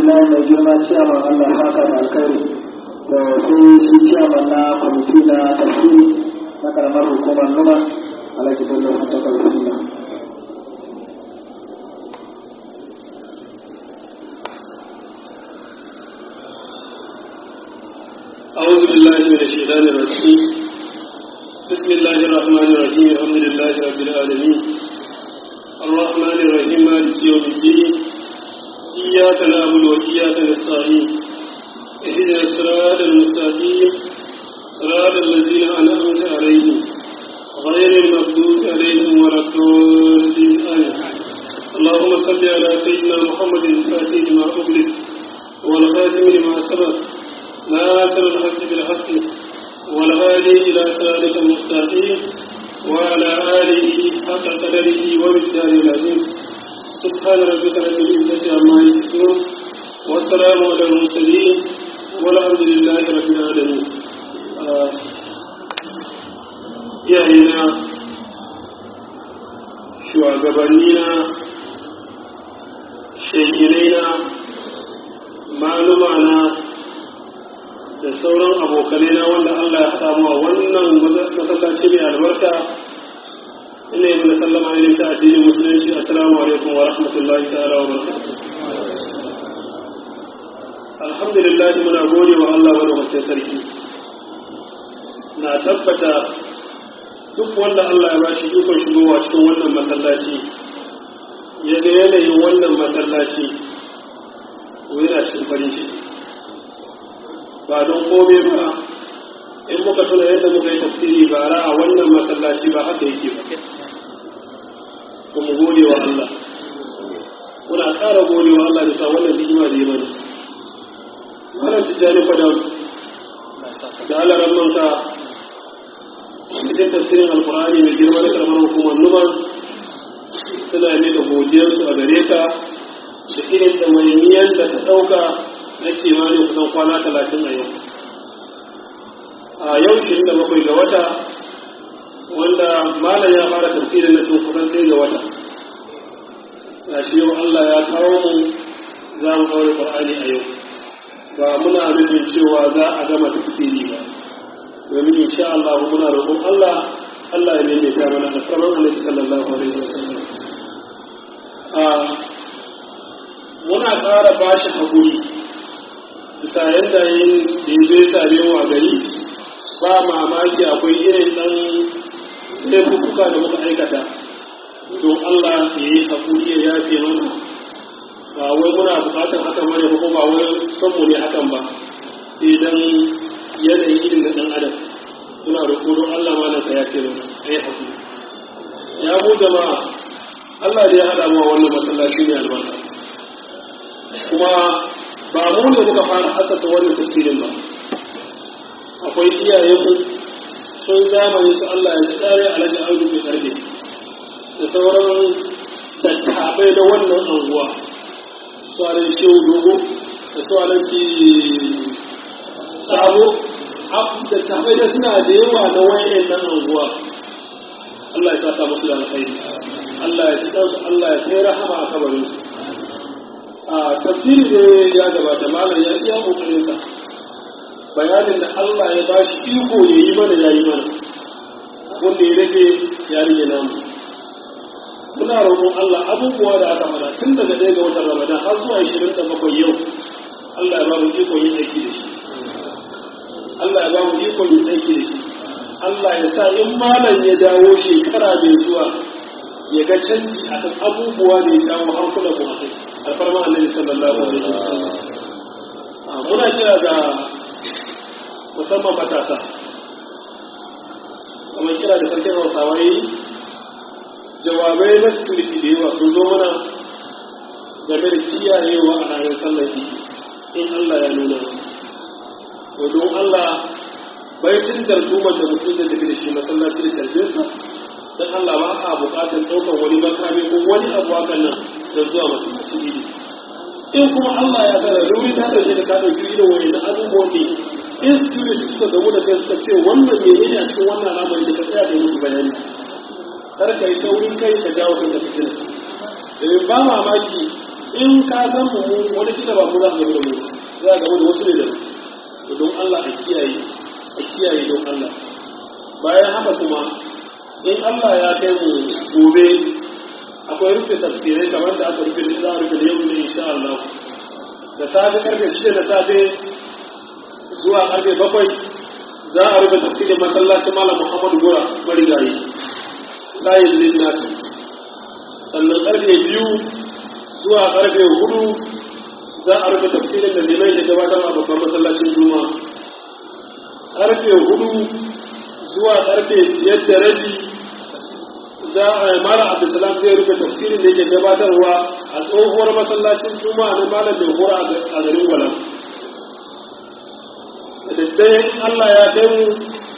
alhamdulillah mai girma ciyaman Allah haka da alkhairi da sai shi ciyaman na kwamiti na tafsiri na karamar hukumar numa alhaji bello ta karfi na أعوذ بالله من الشيطان الرجيم بسم الله الرحمن الرحيم الحمد لله رب العالمين الرحمن الرحيم مالك يوم الدين إياك نعبد وإياك نستعين اهدنا الصراط المستقيم صراط الذين أنعمت عليهم غير المغضوب عليهم ولا الضالين آمين اللهم صل على سيدنا محمد الفاتح لما أغلق والخاتم لما سبق ناصر الحق بالحق والهادي إلى صراطك المستقيم وعلى آله حق قدره ومقداره العظيم سبحان ربك رب العزة عما يصفون والسلام على المرسلين والحمد لله رب العالمين iyayena shugabannina shekinaina malumana da sauran abokanai na wanda Allah ya haɗa mu a wannan masallaci mai albarka ina yi mana sallama ne ta addinin musulunci assalamu alaikum wa rahmatullahi ta'ala wa barakatuh alhamdulillah muna gode wa Allah wa rahmatin sarki na tabbata duk wanda Allah ya bashi ikon shigowa cikin wannan masallaci ya ga yanayin wannan masallaci to yana cikin farin ciki ba don kome ba in muka tuna yadda muka yi tafsiri bara a wannan masallaci ba haka yake ba kuma gode wa Allah muna ƙara gode wa Allah da sa wannan ni'ima da yi mana wannan tijjani fadam da Allah rammanka cikin tafsirin alkur'ani mai girma da karamar hukumar numan suna ne da godiyarsu a gare ka da irin ɗawainiyar da ta ɗauka na kimanin kusan kwana talatin a yau a yau shi da bakwai ga wata wanda malam ya fara tafsirin na tun kusan sai ga wata ga shi yau Allah ya kawo mu za mu ɗaure Qur'ani a yau ba muna nufin cewa za a gama tafsiri ba domin insha Allah muna roƙon Allah Allah ya nemi ta mana da sabon Annabi sallallahu alaihi wasallam a muna ƙara bashi hakuri bisa yadda yin da ya zai same mu a gari ba mamaki akwai irin ɗan laifuka da muka aikata don Allah ya yi haƙuri ya yafe mana ba wai muna buƙatar hakan bane ko ba wai son mu ne hakan ba sai dan yanayin irin da ɗan adam suna roƙo don Allah ma nan ka yafe mana a yi haƙuri ya mu jama'a Allah da ya haɗa mu a wannan masallaci ne albarka kuma ba mu ne muka fara asasa wannan tafsirin ba akwai iyayenmu sun zamani su Allah ya tsare alhaji audu mai karfe da sauran dattabai na wannan anguwa su alhaji shehu dogo da su alhaji sabo dattabai da suna da yawa na wayan nan anguwa Allah ya saka musu da alkhairi Allah ya ci Allah ya kai rahama a kabarinsu a tafsiri da ya gabata malam ya iya kokarin sa bayanin da Allah ya ba shi iko ya yi mana ya yi mana wanda ya rage ya rage namu muna roƙon Allah abubuwa da aka fara tun daga ɗaya ga watan Ramadan har zuwa ishirin da bakwai yau Allah ya ba mu iko yin aiki da shi Allah ya ba mu iko yin aiki da shi Allah ya sa in malam ya dawo shekara mai zuwa ya ga canji akan abubuwa da ya jawo hankulan mu a kai alfarma annabi sallallahu alaihi wasallam muna kira ga musamman matasa kamar kira da sarkin hausawa yi jawabai na security da yawa sun zo mana game da kiyayewa a ranar sallar in Allah ya nuna to don Allah bai cin dardumar da mutum da tafi da shi masallaci da tarjinsa don Allah ba a buƙatar ɗaukar wani makami ko wani abu hakan nan da zuwa masallaci idi in kuma Allah ya gara domin ta ɗauke da ka ɗauki irin wani na abubuwan ne in security suka gamu da kai suka ce wannan me ne a cikin wannan al'amari da ka tsaya da musu bayani kar ka yi taurin kai ka jawo kan da fitina domin ba mamaki in ka san mu wani kila ba mu za a gaba da mu za a gaba da wasu ne da to don Allah a kiyaye a kiyaye don Allah bayan haka kuma in Allah ya kai mu gobe akwai rufe tafsirai kamar da aka rufe da za a rufe da yau ne insha Allah da safe karfe shida da safe zuwa karfe bakwai za a rufe tafsirin masallacin malam Muhammadu Gora marigayi layin linnati sannan karfe biyu zuwa karfe hudu za a rufe tafsirin da limai da gabatar a babban masallacin juma karfe hudu zuwa karfe biyar da rabi za a mara abdulsalam zai rufe tafsirin da yake gabatarwa a tsohuwar masallacin juma na malam mai hura a garin gwalam da daddare allah ya kai mu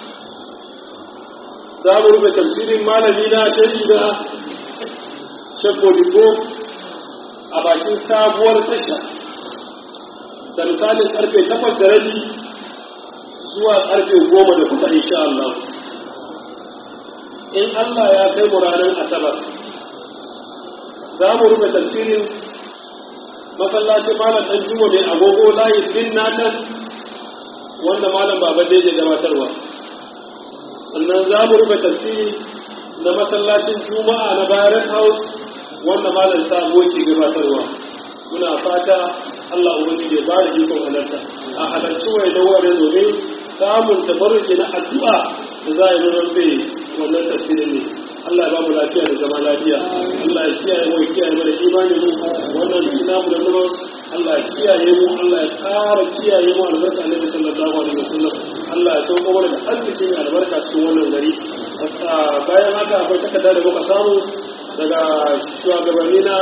za mu rufe tafsirin malami na tafi da shakko digo a bakin sabuwar tasha da misalin karfe takwas da rabi zuwa karfe goma da kusa insha Allah in Allah ya kai mu ranar asabar za mu rufe tafsirin masallacin malam ɗan jimo mai agogo layin bin natan wanda malam baba da ya gabatarwa sannan za mu rufe tafsiri na masallacin juma'a na bayan house wanda malam sabo ke gabatarwa muna fata Allah ubangiji ya bada ikon halarta a halarci wai da wurin domin samun tabarruki na addu'a da za a yi zama bai wannan tafsirin ne Allah ya ba mu lafiya da zama lafiya Allah ya kiyaye mu ya kiyaye mana imani mu wannan namu da zama Allah ya kiyaye mu Allah ya ƙara kiyaye mu albarka Annabi sallallahu alaihi wasallam Allah ya sauko mana da arziki mai albarka cikin wannan gari bayan haka akwai takarda da muka samu daga shugabanni na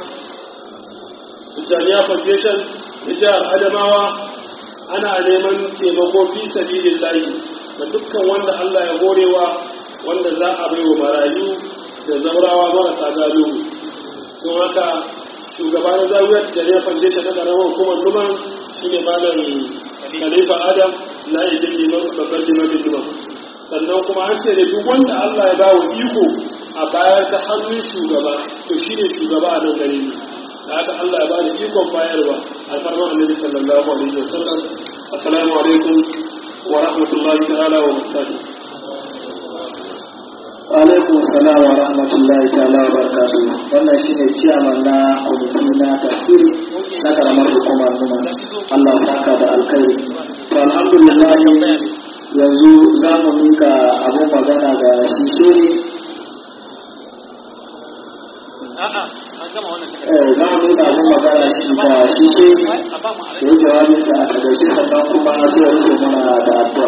Jami'a Foundation na jihar Adamawa ana neman taimako fi sabilin layi da dukkan wanda Allah ya horewa wanda za a bai wa marayu da zaurawa marasa gado don haka shugaban zawiyar Jami'a Foundation na ƙaramar hukumar Numan shi ne malam Khalifa Adam na idin liman babban limamin Numan sannan kuma an ce da duk wanda Allah ya ba wa iko a bayar ta hannun shugaba to shi ne shugaba a nan gare ni da haka Allah ya bada ikon bayarwa a farman annabi sallallahu alaihi wasallam assalamu alaikum wa rahmatullahi ta'ala wa barakatuh alaikum salam wa rahmatullahi ta'ala wa barakatuh wannan shine ciyaman na kwamiti na tafsiri na karamar hukumar numa Allah saka da alkhairi to alhamdulillah yanzu za mu mika abin magana ga shi shiri za mu mika abin magana shi ga shi shiri da ya jawabin da aka gaishe sannan kuma zai rufe mana da addu'a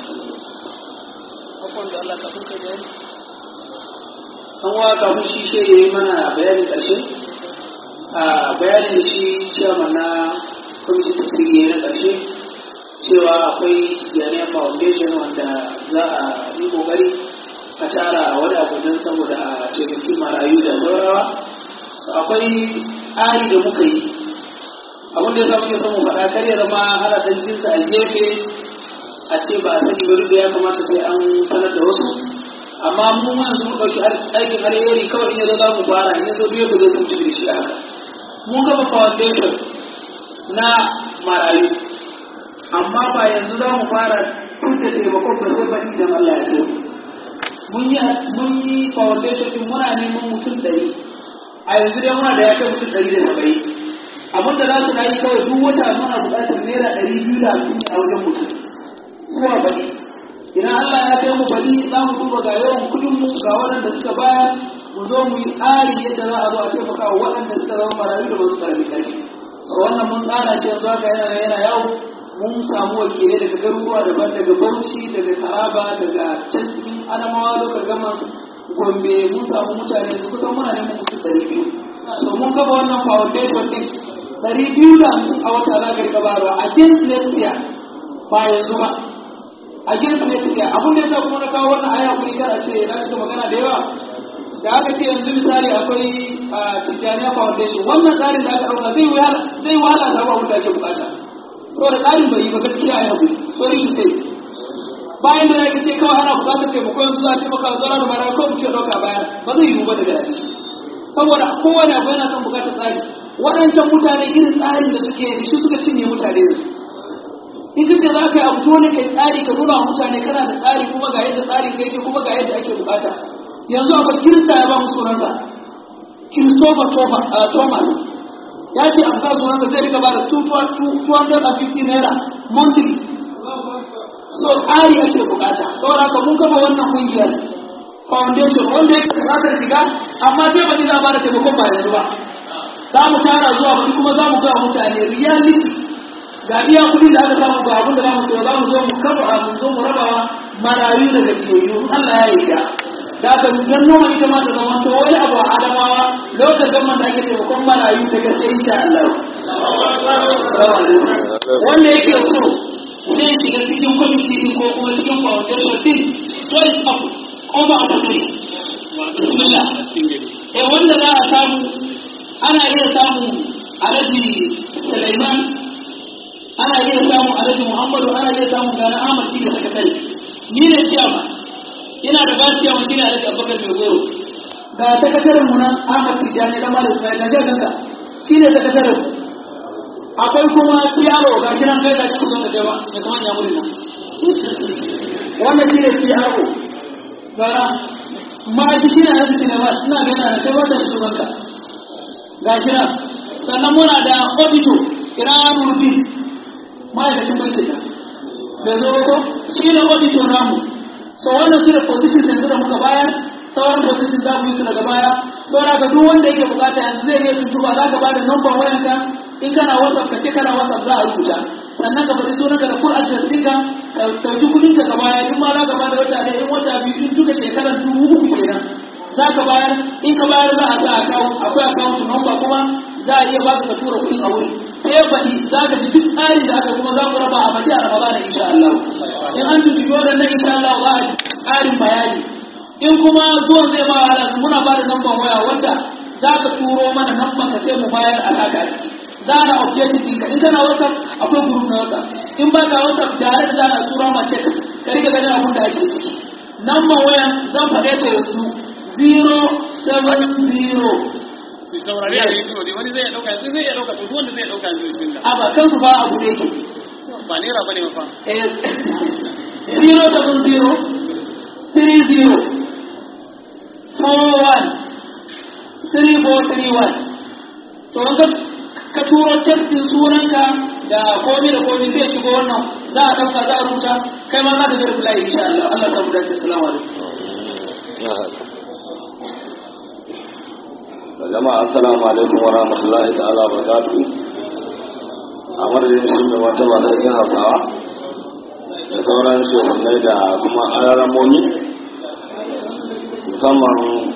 an wa kafin shi ke yi mana bayanin ƙarshe a bayanin shi cewa na kwamitin tasiri na ƙarshe cewa akwai yanayin foundation wanda za a yi ƙoƙari a tara wani abu don saboda a taimaki marayu da zaurawa akwai ari da muka yi abin da ya samu ke son mu faɗa kar ya zama hana ɗan jinsa a gefe a ce ba a sani ba duk da ya kamata sai an sanar da wasu amma mu ma yanzu mun ɗauki aikin alheri kawai in yazo za mu fara in yazo biyar da zai sun tafi da shi haka mun kafa foundation na marayu amma ba yanzu za mu fara tun da taimakon ba sai baɗi idan Allah ya so mun yi mun yi foundation din muna neman mutum ɗari a yanzu dai muna da ya kai mutum ɗari da saba'in abin da za su na yi kawai duk wata muna buƙatar naira ɗari biyu da hamsin ne a wajen mutum zuwa baɗi idan Allah ya kai mu bari za mu duba ga yawan kudin mu ga waɗanda suka bayar mu zo mu yi tsari yadda za a zo a taimaka wa waɗanda suka zama marayu da wasu karfi karfi a wannan mun tsara shi yanzu haka yana yana yawo mun samu wakilai daga garuruwa daban daga Bauchi daga Taraba daga can cikin Adamawa lokacin gama Gombe mun samu mutane yanzu kusan muna neman mutum ɗari biyu so mun kafa wannan foundation ɗin ɗari biyu da hamsin a wata za ka riƙa bayarwa a against next year ba yanzu ba a gefe ne suke abin da ya kuma na kawo wannan aya kuri kar a ce na cika magana da yawa da aka ce yanzu misali akwai Tijjaniya Foundation wannan tsarin da aka ɗauka zai wahala zai wahala da abin da ake bukata saboda tsarin bai yi ba gaskiya ya bu sorry to say bayan da yake ce kawai ana bukatar taimako yanzu za a taimaka wa zara da mara ko mutum ya ɗauka baya ba zai yiwu ba daga yanzu saboda kowane abu yana son bukatar tsari waɗancan mutane irin tsarin da suke da shi suka cinye mutane da su in kace za ka yi abu dole kai tsari ka nuna wa mutane kana da tsari kuma ga yadda tsarin ka yake kuma ga yadda ake bukata yanzu akwai kirista ya ba mu sunansa Christopher Thomas ya ce a sa sunansa zai rika ba da 250 naira monthly so tsari ake bukata saboda haka mun kafa wannan kungiyar foundation wanda yake bukatar shiga amma sai ba za a bada taimakon ba yanzu ba za mu tara zuwa kuɗi kuma za mu ga mutane reality ga iya kuɗi da aka samu ga abin da za mu so za mu zo mu kafa mu zo mu rabawa marayu da gajiyayyu Allah ya yi da da aka don noma ita ma ta zama to wani abu a adamawa lokacin zaman da ake taimakon marayu ta gaske insha Allah wanda yake so zai shiga cikin kwamiti din ko kuma cikin foundation din to is up over opportunity bismillah eh wanda za a samu ana iya samu alhaji Sulaiman ana iya samu alhaji Muhammadu ana iya samu gana Ahmad shi da sakatare ni ne ciyama ina da basiya wani ne alhaji Abubakar mai goro ga sakataren mu nan Ahmad Tijjani da Malam Ismail na ga ganka shi ne sakataren mu akwai kuma yaro ga shi nan kai ga shi kusa da jawa ya kama ya muri nan wannan shi ne yaro gara ma'aiki shi ne arziki ne ba suna gana da kai wata shi banka ga shi nan sannan muna da obito ina rubi ma'aikacin banki ta da zo ko shi ne obito namu so wannan su da position yanzu da muka bayar sauran position za mu yi su daga baya saboda ka duk wanda yake bukata yanzu zai iya tuntuba za ka ba da number wayanka in kana whatsapp ka ce kana whatsapp za a rubuta sannan ka faɗi sunan ka da full address ɗinka ka ɗauki kuɗin ka baya in ma za ka bada wata ɗaya in wata biyu in duka shekarar dubu uku kenan za ka bayar in ka bayar za a sa account akwai account number kuma za a iya baka ka tura kuɗin a wuri sai ya faɗi za ka ji duk tsarin da aka kuma za ku raba a faɗi a ramadan insha Allah in an tuntuɓi waɗannan insha Allah za a ji ƙarin bayani in kuma zuwan zai ba wahala muna ba da number waya wanda za ka turo mana number ka sai mu bayar alaka ciki za na objective ɗinka in kana whatsapp akwai group na whatsapp in ba ka whatsapp tare da za na tura ma check ka rike ganin abin da ake ciki number waya zan faɗe ta yanzu 070 saurari a rediyo ne wani zai dauka yanzu zai iya dauka to duk wanda zai dauka yanzu bismillah a ba kansu ba abu ne ke ba naira bane mafa eh 070 30 41 3431 to wanka ka turo tekstin sunanka da komi da komi zai shigo wannan za a ɗauka za a rubuta kai ma za ka zara bulayi insha Allah Allah ta mu dace salamu alaikum jama'a assalamu alaikum wa rahmatullahi ta'ala wa barakatuhu a madadin shi mai wata ba zai yin hausawa da sauran shehunai da kuma alaramoni musamman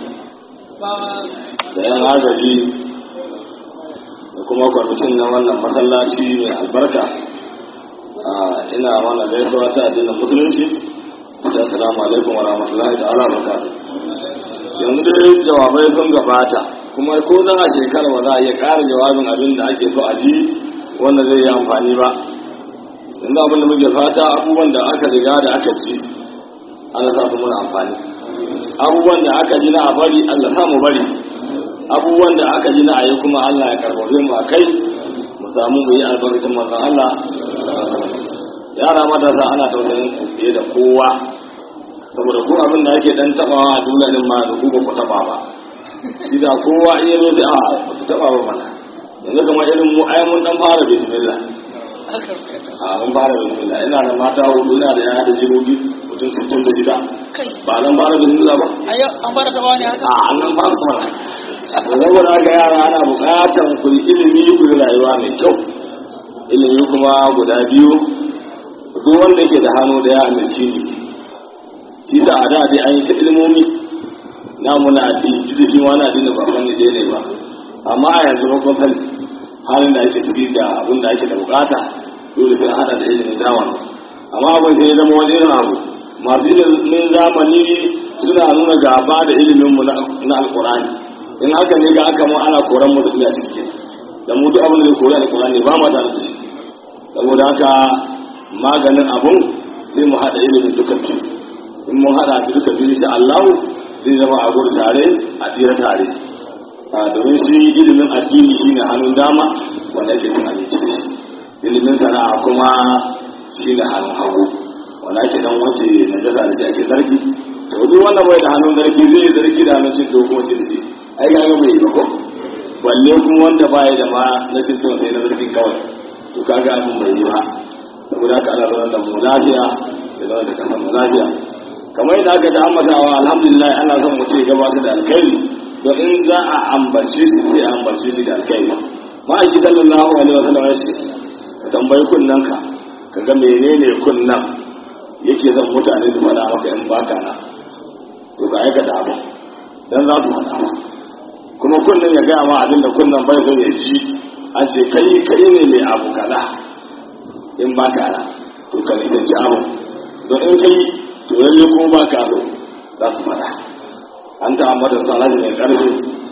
da yan agaji da kuma kwamitin na wannan masallaci mai albarka ina mana gaisuwa ta addinin musulunci assalamu alaikum wa rahmatullahi ta'ala wa barakatuhu yanzu dai jawabai sun gabata kuma ko za a shekara ba za a iya ƙara jawabin abin da ake so a ji wanda zai yi amfani ba yanzu abin da muke fata abubuwan da aka riga da aka ci ana sa su muna amfani abubuwan da aka ji na a bari allah sa mu bari abubuwan da aka ji na a yi kuma allah ya karfafe mu a kai mu samu mu yi albarkacin manzon allah yara matasa ana tausayin ku fiye da kowa saboda ko abin da ake dan tabawa a duniya din ma da ku ba ku taba ba idan kowa iya zo sai a ba ku taba ba mana yanzu kamar irin mu ai mun dan fara bismillah a mun fara bismillah ina da mata hudu ina da yaya da jirogi mutum sittin da shida ba nan fara bismillah ba an fara taba ne haka a nan fara kuma saboda haka yara ana buƙatar ku yi ilimi ku yi rayuwa mai kyau ilimi kuma guda biyu duk wanda ke da hannu da ya amince ni shi sa a da dai an yi ta ilmomi na muna addini duk da shi ma na addini ba wani dai ne ba amma a yanzu ba kun sani halin da ake ciki da abin da ake da bukata dole sai hada da ilimin zamani amma abin sai ya zama wani irin abu masu ilimin zamani suna nuna gaba da ilimin mu na alkurani in haka ne ga aka mu ana koran mu da ciki da mu duk abin da zai kori alkurani ba ma da shi saboda haka maganin abun sai mu hada ilimin duka biyu in mun hada su duka biyu insha Allah zai zama a gudu tare a tsira tare a domin shi ilimin addini shine hannun dama wanda ake cin abinci da shi ilimin sana'a kuma shine hannun hagu wanda ake dan wace na jasa da shi ake zargi to duk wanda bai da hannun zargi zai zargi da hannun cin dogo cin shi ai ga ga bai yi ba ko balle kuma wanda baya da ma na cin to sai na zargin kawai to kaga abin bai yi ba saboda haka ana zaune da mu lafiya da zaune da kasar mu lafiya kamar yadda aka ta ambatawa alhamdulillah ana son mu ce gabatar da alkhairi don in za a ambace shi sai a ambace shi da alkhairi ma'aiki sallallahu alaihi wasallam ya ce ka tambayi kunnan ka ka ga menene kunnan yake son mutane su faɗa maka in baka na to ka aikata abu dan za su faɗa ma kuma kunnan ya gaya ma abin da kunnan bai son ya ji an ce kai kai ne mai abu kaza in baka na to ka nisanci abu don in kai to lalle kuma baka so za su faɗa an ta ambata salaji mai ƙarfi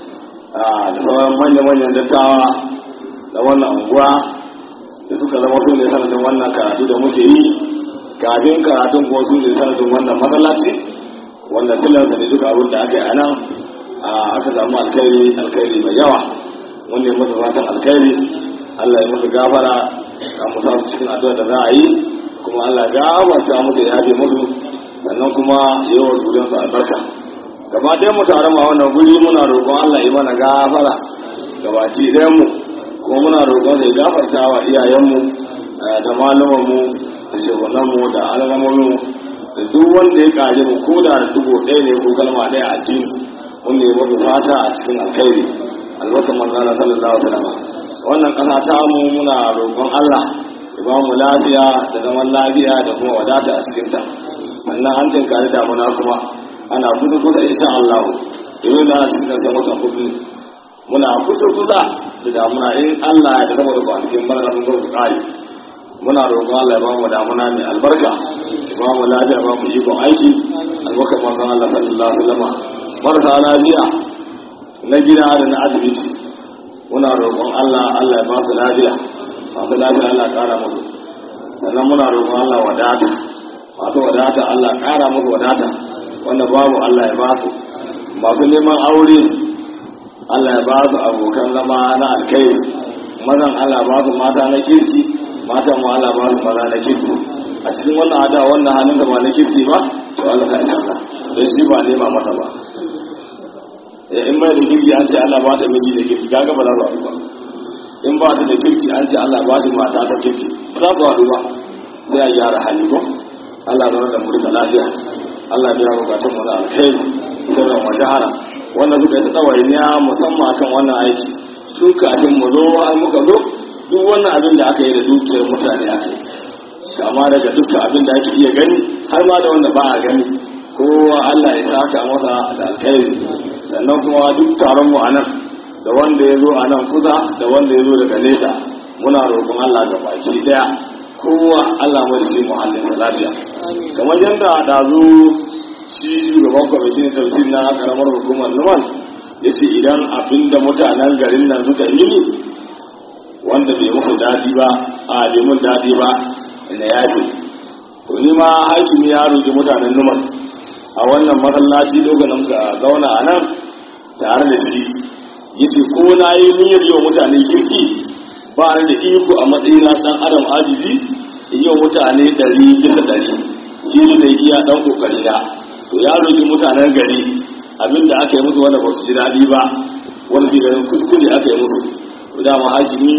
da sauran manya-manyan dattawa da wannan unguwa da suka zama su ne sanadin wannan karatu da muke yi kafin karatun kuma su ne sanadin wannan matsalaci wanda tilarsa ne duka abin da aka yi a nan aka samu alkhairi alkhairi mai yawa wanda ya mutu fatan alkhairi Allah ya musu gafara kan mu su cikin addu'a da za a yi kuma Allah ya gafarta musu ya yafe musu sannan kuma yawan zuriyarsu albarka gaba ɗaya mu tare ma wannan guri muna roƙon Allah yi mana gafara gabaci ɗayan mu kuma muna roƙon sai gafarta wa iyayenmu da malumanmu da shehunanmu da al'amomin da duk wanda ya ƙare mu ko da dubu ɗaya ne ko kalma ɗaya a addini wanda ya mutu fata a cikin alkhairi albarkan manzana sallallahu alaihi wasallam wannan ƙasa ta mu muna roƙon Allah ya ba mu lafiya da zaman lafiya da kuma wadata a cikinta sannan an tinkari damuna kuma ana kusa kusa insha Allah domin da ana cikin ƙarshen watan hudu muna kusa kusa da damuna in Allah ya zama da kwanakin bana sun zo su kare muna roƙon Allah ya ba mu damuna mai albarka ya ba mu lafiya ba mu ikon aiki albarkar manzon Allah sallallahu alaihi wasallam marasa lafiya na gida da na asibiti muna roƙon Allah Allah ya ba su lafiya masu lafiya Allah ya ƙara musu sannan muna roƙon Allah wadata masu wadata Allah ya ƙara musu wadata wanda babu Allah ya ba su masu neman aure Allah ya ba su abokan zama na alkai mazan Allah ba su mata na kirki matan mu Allah ba su maza na kirki a cikin wannan ada wannan hannun da ba na kirki ba to Allah ka isa ka don shi ba nema mata ba in bai da kirki an ce Allah ba ta miji da kirki gaga ba za su haɗu ba in ba ta da kirki an ce Allah ba shi mata ta kirki ba za su haɗu ba sai a gyara hali ko Allah zama da mu da lafiya Allah biya bukatun mu na alkhairi sirran wa jahara wannan suka yi tsawainiya musamman akan wannan aiki tun kafin mu zo har muka zo duk wannan abin da aka yi da dukiyar mutane aka yi kama daga dukkan abin da ake iya gani har ma da wanda ba a gani kowa Allah ya saka masa da alkhairi sannan kuma duk taron mu anan da wanda ya zo a nan kusa da wanda ya zo daga nesa muna roƙon Allah ga baki daya kowa Allah mai shi muhallin da lafiya kamar yadda ɗazu shi shugaban kwamitin tafsir na karamar hukumar numan ya ce idan abinda mutanen garin nan suka yi ne wanda bai muku daɗi ba a bai mun daɗi ba na yafe to ni ma hakimi ya roƙi mutanen numan a wannan masallaci lokacin muka zauna a nan tare da shi ya ce ko na yi niyyar yau mutane kirki ba ni da iko a matsayina ɗan adam ajibi in yi mutane ɗari bisa ɗari shi ne da iya ɗan ƙoƙari na to ya roƙi mutanen gari abinda aka yi musu wanda ba su ji daɗi ba wani shi garin kuskure aka yi musu to dama hakimi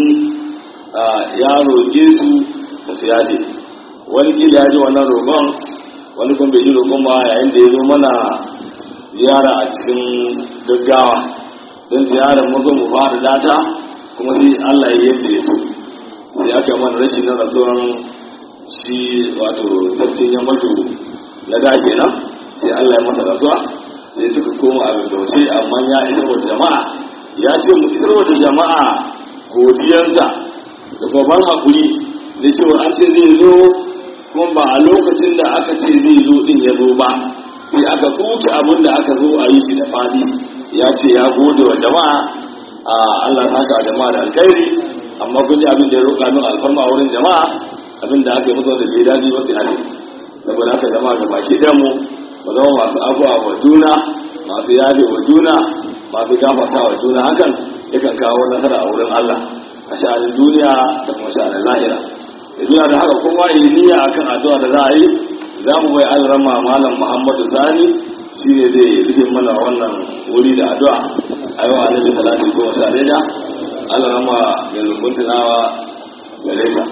ya roƙe su da su yaje wani kila ya ji wannan roƙon wani kuma bai ji roƙon ba yayin da ya zo mana ziyara a cikin gaggawa don ziyarar mu zo mu fara data kuma sai Allah ya yadda ya so sai aka yi mana rashin na rasuwan shi wato sarkin yammatu na da kenan sai Allah ya masa rasuwa sai suka koma a gaggauce amma ya isar wa jama'a ya ce mu isar wa jama'a godiyarsa da babban haƙuri da cewa an ce zai zo kuma ba a lokacin da aka ce zai zo din ya zo ba sai aka kuke abin da aka zo a yi shi da fadi ya ce ya gode wa jama'a a Allah ta ka jama'a da alkhairi amma kun ji abin da ya roƙa min alfarma a wurin jama'a abin da aka yi musu da bai daɗi ba sai hali saboda haka jama'a ga baki ɗan mu mu zama masu afuwa wa juna masu yafe wa juna masu gafarta wa juna hakan yakan kawo nasara a wurin Allah a sha'anin duniya da kuma sha'anin lahira da duniya da haka kowa yi niyya akan addu'a da za a yi za mu bai alrama malam muhammadu sani shi ne zai rufe mana wannan wuri da addu'a a yau annabi talatin goma sha ɗaya alrama da lukuntunawa gare ka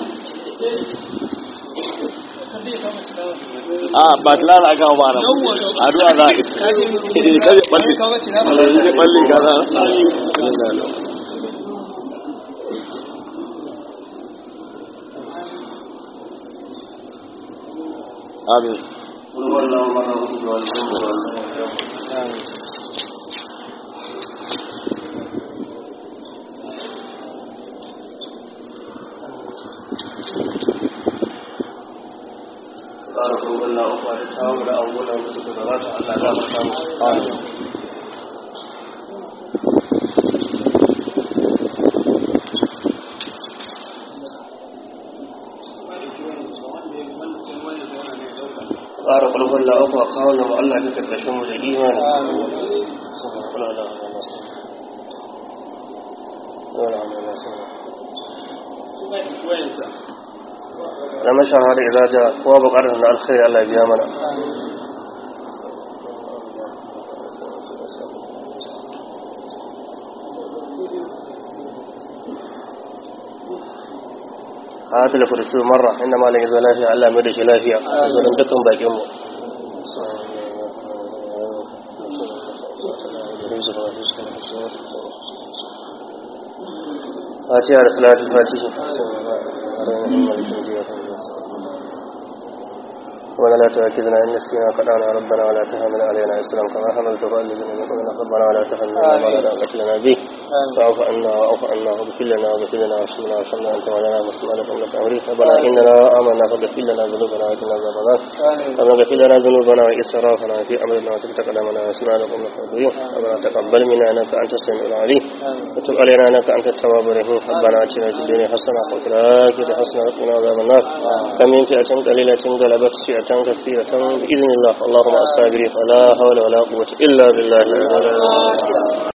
a ba tilara aka ba nan addu'a za a yi kaje balle kaje balle kaza amin tsara kogon na uku da kawo da abubuwan da suka gabata Allah za mu samu tsara kulkun na uku a kawo da Allah ta karkashin mu da imani na mashahara idza ja kowa bukatar na alkhairi Allah ya biya mana hata da furisu marra inda malam ya zo lafiya Allah mai da shi lafiya zurin dukkan bakin mu Fatiha da salatu fatiha ولا لا تؤاخذنا إن نسينا قطعنا ربنا ولا تحمل علينا إسلام كما حملت على الذين من قبلنا ربنا ولا تحملنا ما لا طاقة لنا به فاعف عنا واعف عنا واغفر لنا واغفر لنا وارحمنا وارحمنا أنت مولانا مسلمنا إنك أمري ربنا إننا آمنا فاغفر لنا ذنوبنا وقنا عذاب النار ربنا اغفر لنا ذنوبنا وإسرافنا في أمرنا وثبت قدمنا واسمعنا لكم الحاضرين ربنا تقبل منا إنك أنت السميع العليم وتب علينا إنك أنت التواب الرحيم ربنا آتنا في الدنيا حسنة وفي الآخرة حسنة وقنا عذاب النار كم من فئة قليلة غلبت فئة كثيرة بإذن الله اللهم الصابرين ولا حول ولا قوة إلا بالله